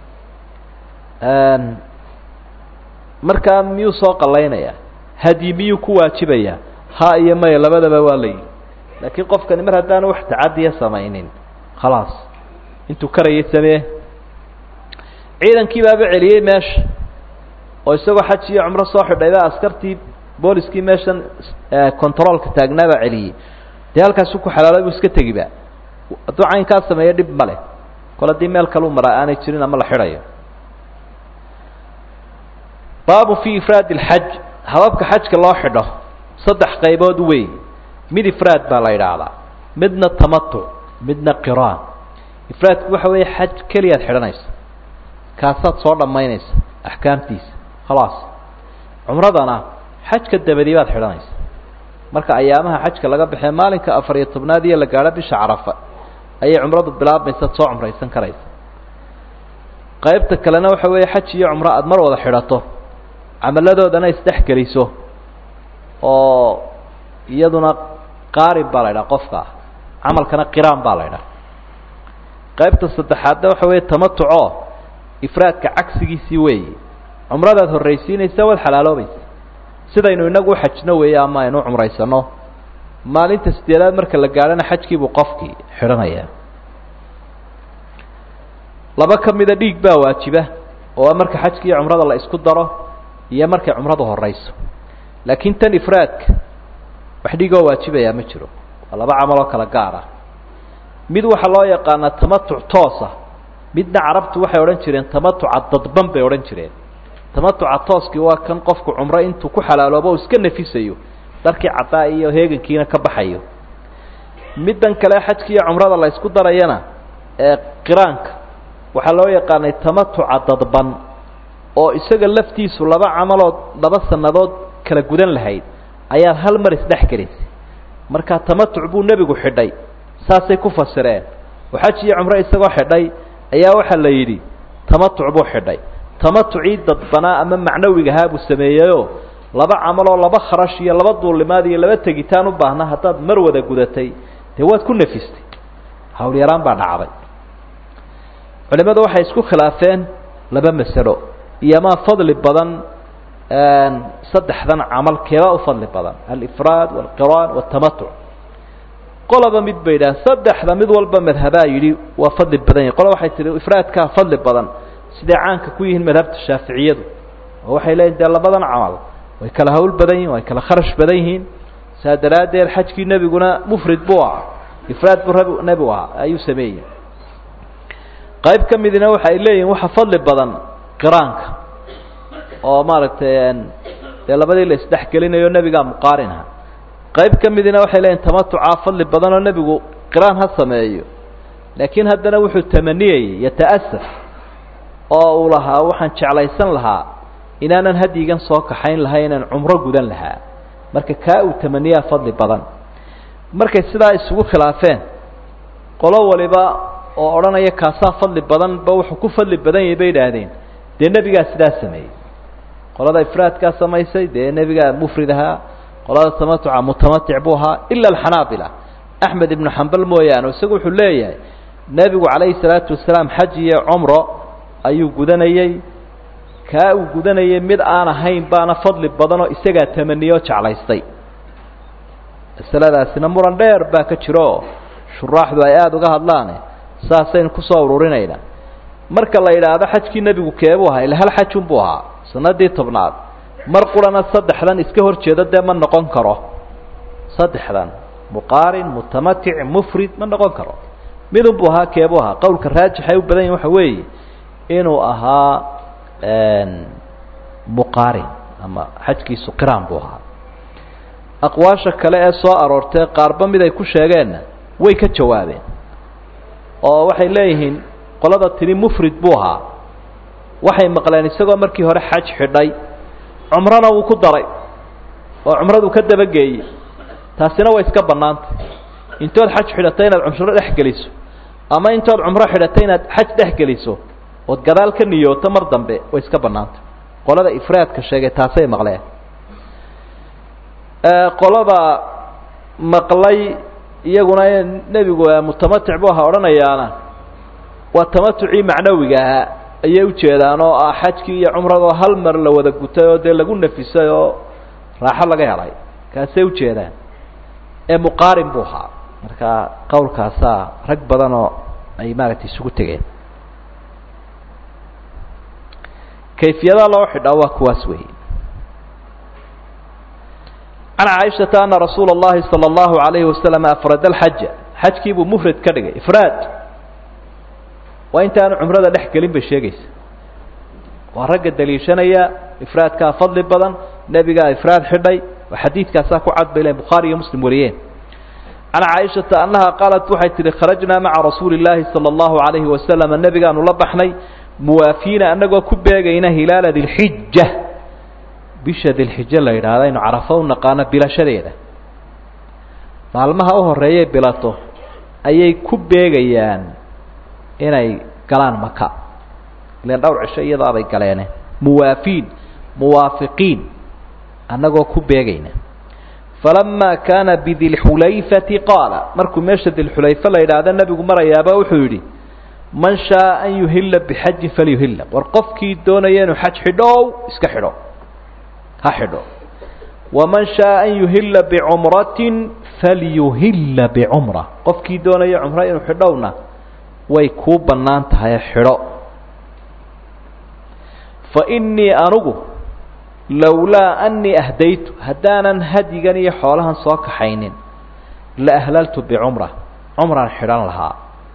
markaa miyuu soo qalaynayaa hadyi miyuu ku waajibayaa ha iyo maya labadaba waa la yidhi laakiin qofkani mar haddaanu wax tacadiya samaynin khalaas intuu karayay samee ciidankii baaba celiyey meesha oo isagoo xaj iyo cumro soo xidhayba askartii booliskii meeshan controolka taagnaa baa celiyey dee halkaasuu ku xalaalay buu iska tegiba hadduu caynkaa sameeyo dhib ma leh kol haddii meel kaleu maraa aanay jirin ama la xidhayo baabu fi ifraad اlxaj hababka xajka loo xidho saddex qaybood wey mid ifraad baa la yidhaahdaa midna tamatuc midna qiraan ifraadku waxa weeye xaj keliyaad xidhanaysa kaasaad soo dhammaynaysa axkaamtiisa khalaas cumradana xajka dabadii baad xidhanaysa marka ayaamaha xajka laga baxee maalinka afar iyo tobnaad iyo la gaadho bisha carafa ayay cumradu bilaabmaysaad soo cumraysan karaysa qaybta kalena waxa weeye xaj iyo cumro aada mar wada xidhato camaladoodana isdhexgeliso oo iyaduna qaarib baa la ydhaha qofka camalkana qiraan baa la ydhaha qaybta saddexaadna waxa weeye tamatuco ifraadka cagsigiisii weeyi cumradaad horraysiinaysa waad xalaaloobaysa sidaynu inagu uxajno weeye ama aynu cumraysano maalinta sideedaad marka la gaadhana xajkiibuu qofkii xidhanayaa laba ka mida dhiig baa waajiba oo marka xajka iyo cumrada la isku daro iyo markay cumradu horayso laakiin tan ifraadka wax dhigoo waajibayaa ma jiro waa laba camal oo kala gaar ah mid waxaa loo yaqaanaa tamatuc toosa midna carabtu waxay odhan jireen tamatuca dadban bay odhan jireen tamatuca tooskii waa kan qofku cumro intuu ku xalaaloobo o iska nafisayo darkii caddaa iyo heegankiina ka baxayo middan kale xajka iyo cumrada la ysku darayana ee qiraanka waxaa loo yaqaanay tamatuca dadban oo isaga laftiisu laba camalood laba sannadood kala gudan lahayd ayaad hal mar isdhex gelisay marka tamatuc buu nebigu xidhay saasay ku fasireen oo xaj iyo cumro isagoo xidhay ayaa waxaa la yidhi tamatuc buu xidhay tamatucii dadbanaa ama macnawigahaa buu sameeyeyoo laba camaloo laba kharash iyo laba duulimaad iyo laba tegitaan u baahna haddaad mar wada gudatay dee waad ku nafistay hawlyaraan baa dhacday culimadu waxay isku khilaafeen laba masalo iyomaa fadli badan saddexdan camal keebaa u fadli badan alifraad walqiraan waltamatuc qolaba mid bay yidhaha saddexda mid walba madhabaa yidhi waa fadli badan yahi qola waxay tihi ifraadkaa fadli badan siday caanka ku yihiin madhabta shaaficiyadu oo waxay leeyihin dee labadan camal way kala hawl badan yihin way kala kharash badan yihiin saa daraaddeed xajkii nebiguna mufrid buu ahaa ifraad buu rab nebigu ahaa ayuu sameeyey qayb ka midina waxa ay leeyihin waxa fadli badan qiraanka oo maaragtay dee labadii la isdhex gelinayo nebigaa muqaarin aha qayb ka midina waxay leeyihin tamatucaa fadli badan oo nebigu qiraan ha sameeyo laakiin haddana wuxuu tamaniyayey yata'asaf oo uu lahaa waxaan jeclaysan lahaa inaanan hadyigan soo kaxayn lahay inaan cumro gudan lahaa marka kaa uu tamaniyaa fadli badan markay sidaa isugu khilaafeen qolo waliba oo odhanaya kaasaa fadli badanba wuxuu ku fadli badan yahay bay idhaahdeen dee nebigaa sidaa sameeyey qolada ifraadkaa samaysay dee nebigaa mufrid ahaa qolada tamatuca mutamatic buu ahaa ila alxanaabila axmed ibnu xambal mooyaane isagu wuxuu leeyahay nebigu calayhi salaatu wasalaam xaj iyo cumro ayuu gudanayey kaa uu gudanayay mid aan ahayn baana fadli badanoo isagaa tamaniyo jeclaystay masaladaasina muran dheer baa ka jiro oo shuraaxdu ay aada uga hadlaane saasaynu kusoo ururinaynaa marka la yidhaahdo xajkii nebigu keebuu ahaa ila hal xajun buu ahaa sanadii tobnaad mar qurana saddexdan iska hor jeedo dee ma noqon karo saddexdan muqaarin mutamatic mufrid ma noqon karo midun buu ahaa keebuu ahaa qowlka raajixay u badan yahin waxa weeye inuu ahaa muqaarin ama xajkiisu qiraan buu ahaa aqwaasha kale ee soo aroortay qaarba mid ay ku sheegeenna way ka jawaabeen oo waxay leeyihiin qolada tini mufrid buu ahaa waxay maqleen isagoo markii hore xaj xidhay cumrona wuu ku daray oo cumradu ka dabageeyey taasina way iska bannaantay intood xaj xidhatay inaad cumro dhex geliso ama intood cumro xidhatay inaad xaj dhex geliso ood gadaal ka niyooto mar dambe way iska bannaantay qolada ifraadka sheegay taasay maqleen qolada maqlay iyaguna nebigu mutamatic buu ahaa odhanayaana waa tamatucii macnawiga ahaa ayay ujeedaan oo ah xajkii iyo cumradoo hal mar la wada gutay oo dee lagu nafisay oo raaxo laga helay kaasay ujeedaan ee muqaarin buu ahaa marka qowlkaasaa rag badan oo ay maaragtay isugu tegeen kayfiyada loo xidhaa waa kuwaas weeye can caaishata ana rasuula اllahi salى اllahu alayhi wasalam afrada alxaja xajkii buu mufrad ka dhigay ifraad waa intaanu cumrada dhex gelin bay sheegaysa waa ragga daliishanaya ifraadkaa fadli badan nebigaa ifraad xidhay oo xadiidkaasaa ku cad bay lehin bukhaari iyo muslim wariyeen can caaishata annaha qaalat waxay tihi kharajnaa maca rasuuli اllaahi salى اllahu alayhi wasalam nebigaanu la baxnay muwaafiina annagoo ku beegayna hilaala dilxija bisha dilxijo la yidhaahdo aynu carafo u naqaano bilashadeeda maalmaha u horreeyay bilato ayay ku beegayaan inay galaan maka ilan dhowr cisho iyadaabay galeene muwaafiin muwaafiqiin annagoo ku beegayna falamaa kaana bidilxulayfati qaala markuu meesha dilxulayfe la yidhaahdo nebigu marayaaba wuxuu yidhi man shaaa an yuhila bixajin falyuhila war qofkii doonaya inuu xaj xidhow iska xidho ha xidho waman shaaa an yuhila bicumratin falyuhila bicumra qofkii doonaya cumro inuu xidhowna way kuu bannaan tahay xidho fa innii anugu lowlaa annii ahdaytu haddaanan hadyigan iyo xoolahan soo kaxaynin la ahlaltu bicumra cumraan xidhan lahaa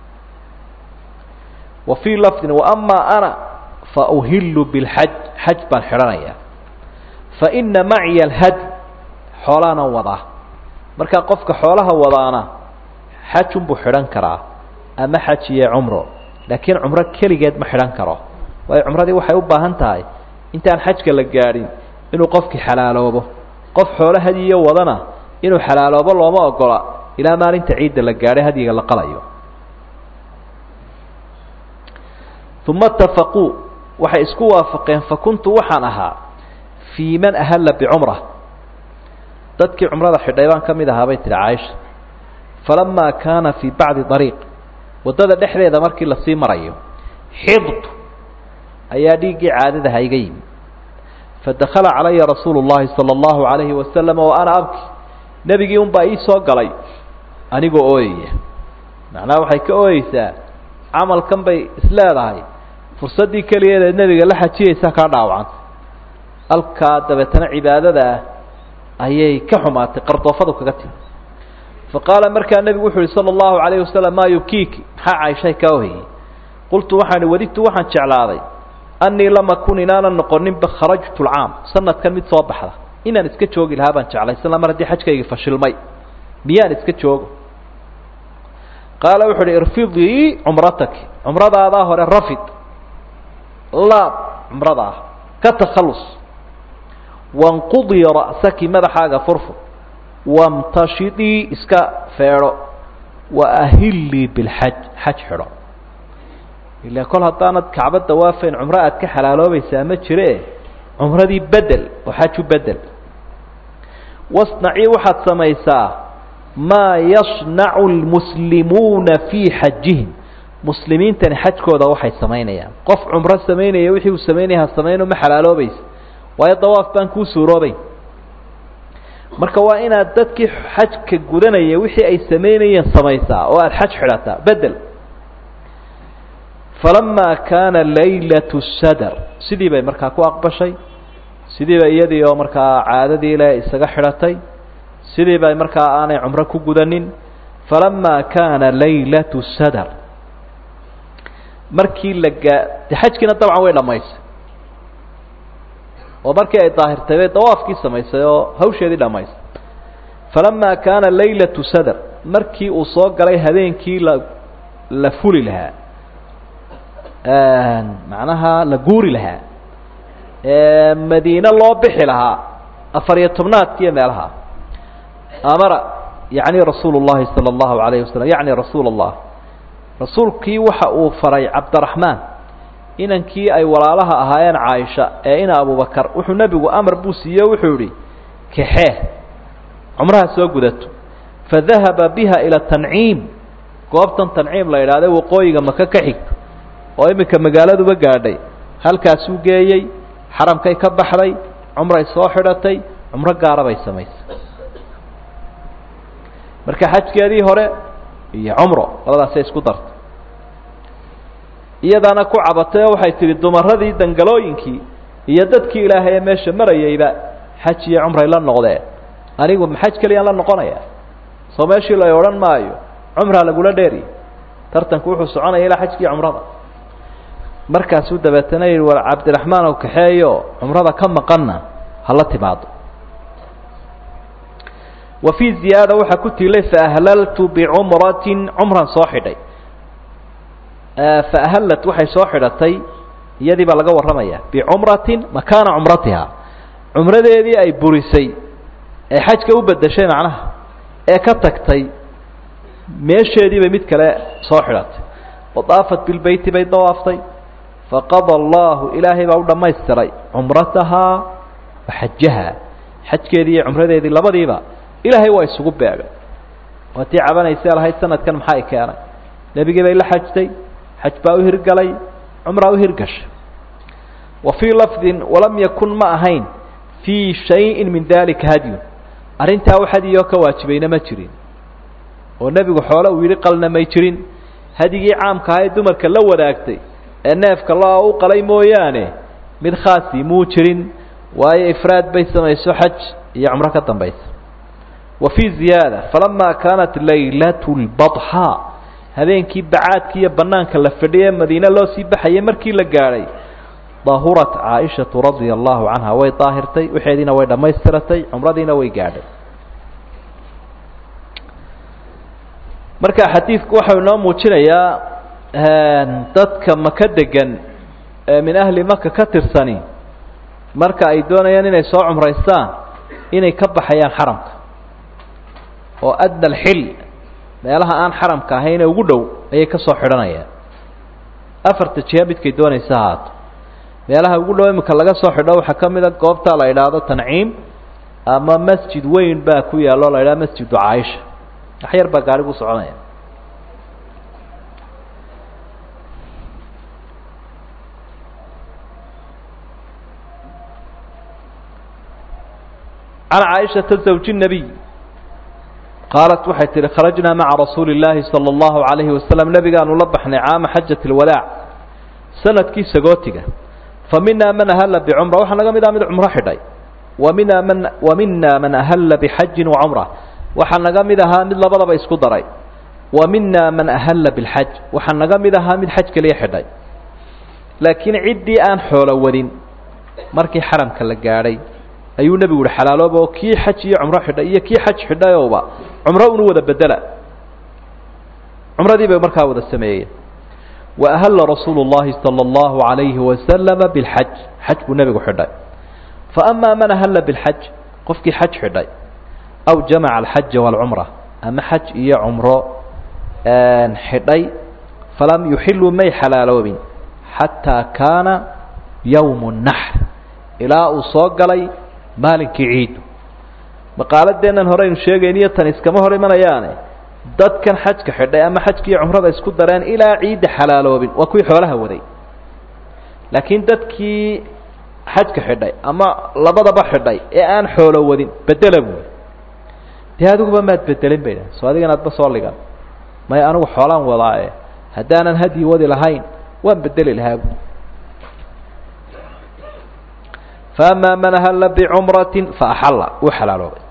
wa fii lafdin waamaa ana fa uhilu bilxaj xaj baan xidhanayaa fa ina maciya alhady xoolaanan wadaa markaa qofka xoolaha wadaana xajunbuu xidhan karaa ama xaj iyo cumro laakiin cumro keligeed ma xidhan karo waayo cumradii waxay u baahan tahay intaan xajka la gaadhin inuu qofkii xalaaloobo qof xoolo hadiyo wadana inuu xalaaloobo looma ogola ilaa maalinta ciidda la gaadhay hadyiga la qalayo uma itafaquu waxay isku waafaqeen fakuntu waxaan ahaa fii man ahalla bicumra dadkii cumrada xidhay baan ka mid ahaa bay tihi caaisha falamaa kaana fii bacdi dariiq waddada dhexdeeda markii lasii marayo xidtu ayaa dhiiggii caadadaha iga yimi fadakala calaya rasuulu llahi sala allahu alayhi wasalam wa ana abki nebigii unbaa ii soo galay anigoo ooyaya macnaha waxay ka ooyeysaa camalkan bay isleedahay fursaddii keligeed eed nebiga la xajiyaysaa kaa dhaawacanta halkaa dabeetana cibaadada ah ayay ka xumaatay qardoofadu kaga timi fa qaala markaa nebigu wuxu uhi sala allahu alayhi wasalam maa yukiiki maxaa cayshay kaa ohayey qultu waxaan ihi wadidtu waxaan jeclaaday annii lama kun inaanan noqoninba kharajtu lcaam sanadkan mid soo baxda inaan iska joogi lahaa baan jeclay isla mar haddii xajkaygii fashilmay miyaan iska joogo qaala wuxu uhi irfidii cumrataki cumradaadaa hore rafid laab cumradaa ka takhallus wanqudii ra'saki madaxaaga furfur wamtashidii iska feedho wa ahillii bilxaj xaj xidho ila kol haddaanad kacbo dawaafayn cumro aad ka xalaaloobaysaa ma jire cumradii bedel oo xaju bedel wasnacii waxaad samaysaa maa yasnacu lmuslimuuna fii xajihim muslimiintani xajkooda waxay samaynayaan qof cumro samaynaya wixii uu samaynaya ha samayno ma xalaaloobaysa waayo dawaaf baan kuu suuroobayn marka waa inaad dadkii xajka gudanaya wixii ay samaynayeen samaysaa oo aada xaj xidhataa bedel falamaa kaana laylatu sadar sidii bay markaa ku aqbashay sidii bay iyadii oo markaa caadadii le isaga xidhatay sidii bay markaa aanay cumro ku gudanin falamaa kaana laylatu sadar markii la gaa de xajkiina dabcan way dhammaysay oo markii ay daahirtay bay dawaafkii samaysay oo hawsheedii dhammaysay falamaa kaana laylatu sadar markii uu soo galay habeenkii la la fuli lahaa macnaha la guuri lahaa madiine loo bixi lahaa afar iyo tobnaadkiiyo meelaha amara yacni rasuulu llahi sala allahu alayhi wasalam yacni rasuula allah rasuulkii waxa uu faray cabdiraxmaan inankii ay walaalaha ahaayeen caaisha ee ina abubakar wuxuu nebigu amar buu siiye wuxuu yihi kaxee cumraha soo gudato fadahaba biha ila tanciim goobtan tanciim la idhaahday waqooyiga maka ka xigto oo iminka magaaladuba gaadhay halkaasuu geeyey xaramkay ka baxday cumray soo xidhatay cumro gaara bay samaysay marka xajkeedii hore iyo cumro labadaasay isku dartay iyadaana ku cabatay oo waxay tidhi dumaradii dangalooyinkii iyo dadkii ilaahay ee meesha marayayba xaj iyo cumray la noqdeen anigu ma xaj keliyaan la noqonaya soo meeshii la odhan maayo cumraa lagula dheeriy tartanku wuxuu soconaya ilaa xajkii cumrada markaasuu dabeetana yihi war cabdiraxmaan ow kaxeeyo cumrada ka maqanna hala timaado wa fii ziyaada waxaa ku tiilay faahlaltu bicumratin cumran soo xidhay faahlallat waxay soo xidhatay iyadii baa laga warramaya bicumratin makaana cumratiha cumradeedii ay burisay ee xajka u bedeshay macnaha ee ka tagtay meesheedii bay mid kale soo xidhatay wadaafat bilbeyti bay dawaaftay faqada allahu ilaahay baa u dhammaystiray cumratahaa wa xajahaa xajkeedii iyo cumradeedii labadiiba ilaahay waa isugu beegay waa tii cabanaysee lahayd sanadkan maxaa i keenay nebigii bay la xajtay xaj baa u hirgalay cumraa u hirgashay wa fii lafdin walam yakun ma ahayn fii shayin min dalika hadyun arrintaa wax hadyoo ka waajibayna ma jirin oo nebigu xoole uu yidhi qalna may jirin hadyigii caamka ahaa ee dumarka la wadaagtay ee neefka lo u qalay mooyaane mid khaasi muu jirin waayo ifraad bay samayso xaj iyo cumro ka dambaysa wa fii ziyaada falamaa kaanat laylatu lbadxaa habeenkii bacaadki iyo banaanka la fadhiyay madiine loo sii baxayay markii la gaadhay dahurat caaishatu radia allahu canha way daahirtay waxeediina way dhammaystiratay cumradiina way gaadhay marka xadiidku waxau inoo muujinayaa dadka maka degan ee min ahli maka ka tirsani marka ay doonayaan inay soo cumraystaan inay ka baxayaan xaramka oo adna alxil meelaha aan xaramka ahayn ee ugu dhow ayay ka soo xidhanayaan afarta jiha midkay doonaysa haato meelaha ugu dhow imika laga soo xidho waxaa ka mid a goobta la idhaahdo tanciim ama masjid weyn baa ku yaalo o la idhahdo masjidu caaisha wax yar baa gaarigu soconaya can caaishata zawji الnabiy qaalat waxay tihi kharajnaa maca rasuuli اllaahi salى اllahu عalayhi wasalam nebigaanu la baxnay caama xajat اlwadaac sanadkii sagootiga fa minaa man ahalla bicumra waxaa naga mid ah mid cumro xidhay wa mina man wa mina man ahalla bixajin wacumra waxaa naga mid ahaa mid labadaba isku daray wa mina man ahalla bilxaj waxaa naga mid ahaa mid xaj keliya xidhay laakiin ciddii aan xoolo wadin markii xaramka la gaadhay ayuu nebigu uhi xalaalooba oo kii xaj iyo cumro xidhay iyo kii xaj xidhayowba cumro unu wada bedela cumradii bay markaa wada sameeyeen wa ahalla rasuulu llahi sala allahu alayhi wasalama bilxaj xaj buu nebigu xidhay fa amaa man ahalla bilxaj qofkii xaj xidhay aw jamaca alxaja waalcumra ama xaj iyo cumro xidhay falam yuxiluu may xalaaloobin xataa kaana yowmu naxr ilaa uu soo galay maalinkii ciidu maqaaladeennan horeynu sheegayniyo tan iskama hor imanayaane dadkan xajka xidhay ama xajka iyo cumrada isku dareen ilaa ciidda xalaaloobin waa kuwii xoolaha waday laakiin dadkii xajka xidhay ama labadaba xidhay ee aan xoolo wadin bedela buuli dee adiguba maad bedelin bay dhaha soo adigan aadba soo ligan may anigu xoolaan wadaae haddaanan hadyi wadi lahayn waan bedeli lahaa buuli فأmا mن أhل بcمرة فأxل wuu xalaaloobay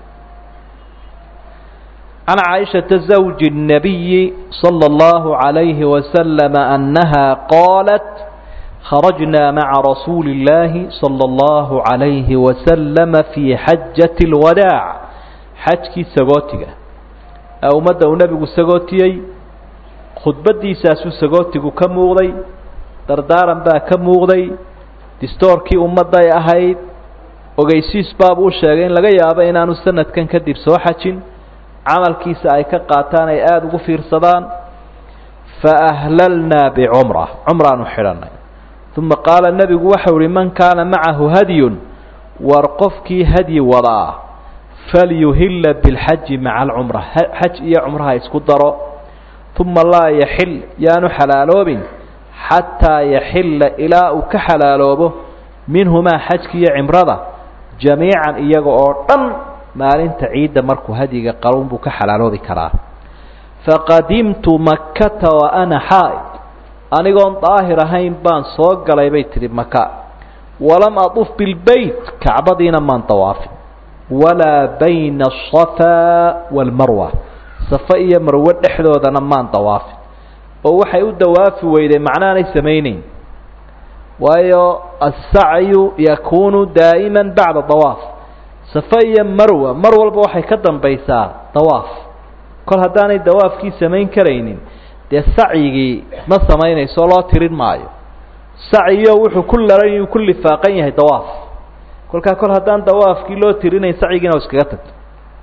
عن عائشhaةa زوج النبي صلى الله عليه وسلم أنها قالت خرجنا مع رسuuل اللahi صلى الله عليه وسلم في xaجة الوداع xajkii sagootiga ee ummadda uu nebigu sagootiyey khudbadiisaasuu sagootigu ka muuqday dardaaran baa ka muuqday distoorkii ummadday ahayd ogeysiis baabuu u sheegay in laga yaabo inaanu sanadkan kadib soo xajin camalkiisa ay ka qaataan ay aada ugu fiirsadaan fa ahlalnaa bicumra cumraanu xidhanay uma qaala nebigu waxau uhi man kaana macahu hadyun war qofkii hadyi wadaa falyuhilla bilxaji maca alcumra xaj iyo cumraha isku daro uma laa yaxil yaanu xalaaloobin xataa yaxilla ilaa uu ka xalaaloobo minhumaa xajki iyo cimrada jamiican iyaga oo dhan maalinta ciidda markuu hadyiga qalun buu ka xalaaloobi karaa faqadimtu makkata wa ana xaa'id anigoon daahir ahayn baan soo galay bay tidhi maka walam aduf bilbeyt kacbadiina maan dawaafin walaa bayna asafaa waalmarwa safa iyo marwe dhexdoodana maan dawaafin oo waxay u dawaafi weyday macnaanay samayneyn waayo asacyu yakuunu daa'ima bacda dawaaf safa iyo marwa mar walba waxay ka dambaysaa dawaaf kol haddaanay dawaafkii samayn karaynin dee sacyigii ma samaynayso loo tirin maayo sacyiyo wuxuu ku laran ku lifaaqan yahay dawaaf kolkaa kol haddaan dawaafkii loo tirinayn sacyigiina iskaga tagto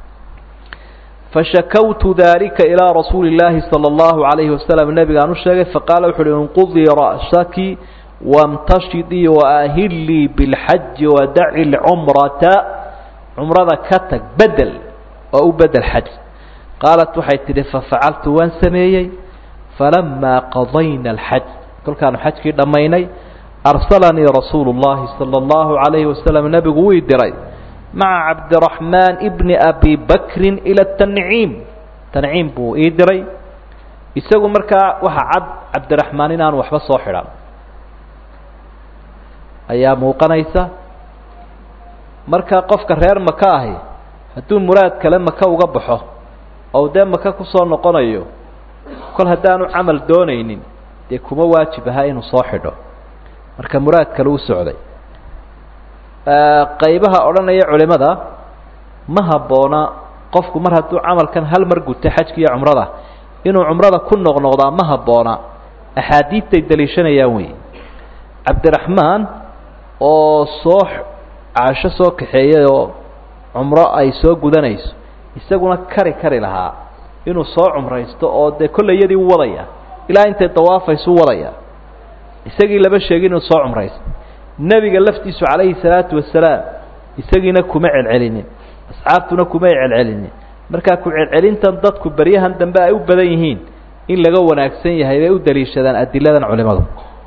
fashakawtu dalika ilaa rasuuli اllaahi salى اllahu عalayhi wasalam nebigaan u sheegay faqaala wuxu uhi inqudii ra'saki wاmtashidii waahilii biاlxaji wadaci lcumrata cumrada ka tag bedel oo u bedel xaj qaalat waxay tidhi fafacaltu waan sameeyey falamaa qadayna alxaj kolkaanu xajkii dhammaynay arsalanii rasuulu اllahi salى اllahu عalayhi wasalam nebigu wii diray maca cabdiraxmaan bni abi bakrin ila tanciim tanciim buu ii diray isagu markaa waxa cad cabdiraxmaan inaanu waxba soo xidhan ayaa muuqanaysa marka qofka reer maka ahi hadduu muraad kale maka uga baxo oo dee maka kusoo noqonayo kol haddaanu camal doonaynin dee kuma waajib aha inuu soo xidho marka muraad kale u socday qaybaha odhanaya culimada ma habboona qofku mar hadduu camalkan hal mar guto xajka iyo cumrada inuu cumrada ku noqnoqdaa ma habboona axaadiidtay daliishanayaan weeye cabdiraxmaan oo soo caasho soo kaxeeyay oo cumro ay soo gudanayso isaguna kari kari lahaa inuu soo cumraysto oo dee kollayadii u wadaya ilaa intay dawaafaysu wadaya isagii laba sheegin inuu soo cumraysto nebiga laftiisu calayhi salaatu wasalaam isagiina kuma celcelinin asxaabtuna kumay celcelinin markaa ku celcelintan dadku beryahan dambe ay u badan yihiin in laga wanaagsan yahay bay u daliishadaan adiladan culimadu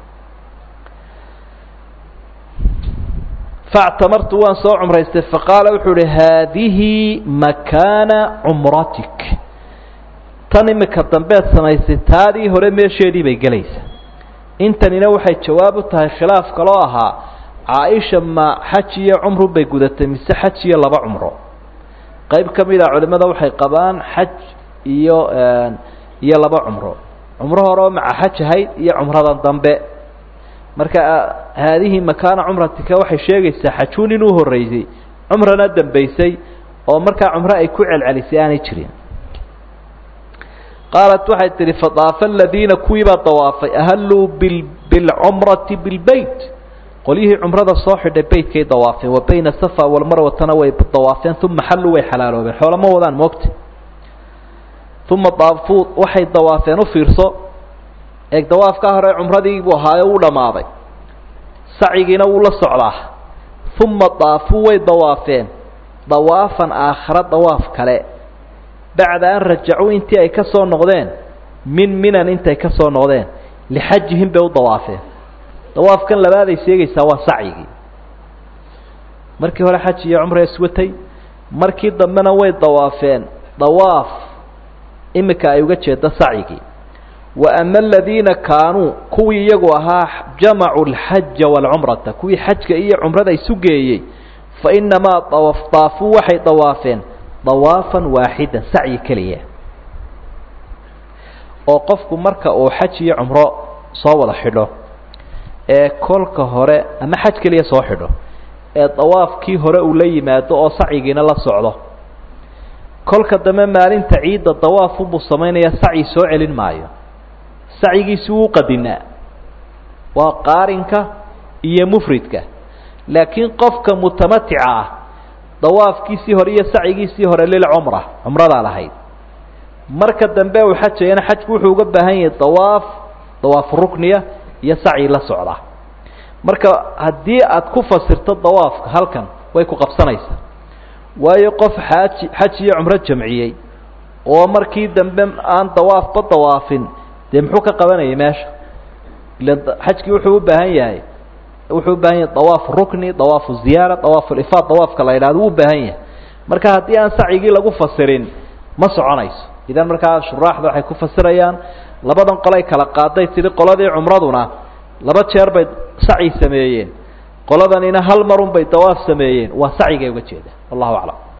factamartu waan soo cumraystay faqaala wuxuu uhi haadihi makaana cumratik tan imika dambeed samaysay taadii hore meesheedii bay gelaysaa intanina waxay jawaab u tahay khilaaf kaloo ahaa caaisha ma xaj iyo cumru bay gudatay mise xaj iyo laba cumro qayb ka mid a culimada waxay qabaan xaj iyo iyo laba cumro cumro hore oo maca xaj ahayd iyo cumradan dambe marka haadihi makaana cumratika waxay sheegaysaa xajuun inuu horeysay cumrana dambaysay oo markaa cumro ay ku celcelisay aanay jirin qaalat waxay tihi fadaafa aladiina kuwiibaa dawaafay ahalluu bil bilcumrati bilbeyt qolyihii cumrada soo xidhay beytkay dawaafeen wa bayna safa walmarwatana way dawaafeen uma xalluu way xalaaloobeen xoolama wadaan moogta uma daafuu waxay dawaafeen u fiirso eeg dawaafkaa hore cumradii buu ahaayo wuu dhammaaday sacigiina wuu la socdaa uma daafuu way dawaafeen dawaafan aakhara dawaaf kale bacda an rajacuu intii ay ka soo noqdeen min minan intay ka soo noqdeen lixajihim bay u dawaafeen dawaafkan labaaday sheegaysaa waa sacyigii markii hore xaj iyo cumra iswatay markii dambena way dawaafeen dawaaf imika ay uga jeedo sacyigii wa ama aladiina kaanuu kuwii iyagu ahaa jamacuu alxaja waalcumrata kuwii xajka iyo cumrada isu geeyey fa inamaa daafuu waxay dawaafeen dawaafan waaxidan sacyi keliya oo qofku marka uu xaj iyo cumro soo wada xidho ee kolka hore ama xaj keliya soo xidho ee dawaafkii hore uu la yimaado oo sacyigiina la socdo kolka dambe maalinta ciidda dawaafunbuu samaynayaa sacyi soo celin maayo sacyigiisi wuu qadinaa waa qaarinka iyo mufridka laakiin qofka mutamatica ah dawaafkiisii hore iyo sacyigiisii hore lilcumra cumradaa lahayd marka dambe uu xajayana xajku wuxuu uga baahan yahay dawaaf dawaafu rukniya iyo sacyi la socda marka haddii aad ku fasirto dawaafka halkan way ku qabsanaysaa waayo qof xaaji xaj iyo cumro jamciyey oo markii dambe aan dawaafba dawaafin dee muxuu ka qabanayay meesha ila xajkii wuxuu u baahan yahay wuxuu u baahan yahay dawaafu rukni dawaafu ziyaara dawaafu lifaad dawaafka la yidhahdo wuu u baahan yahay marka haddii aan sacyigii lagu fasirin ma soconayso idan markaa shuraaxda waxay ku fasirayaan labadan qolay kala qaaday tidhi qoladii cumraduna laba jeer bay sacyi sameeyeen qoladanina hal marun bay dawaaf sameeyeen waa sacyigay uga jeeda wallahu aclam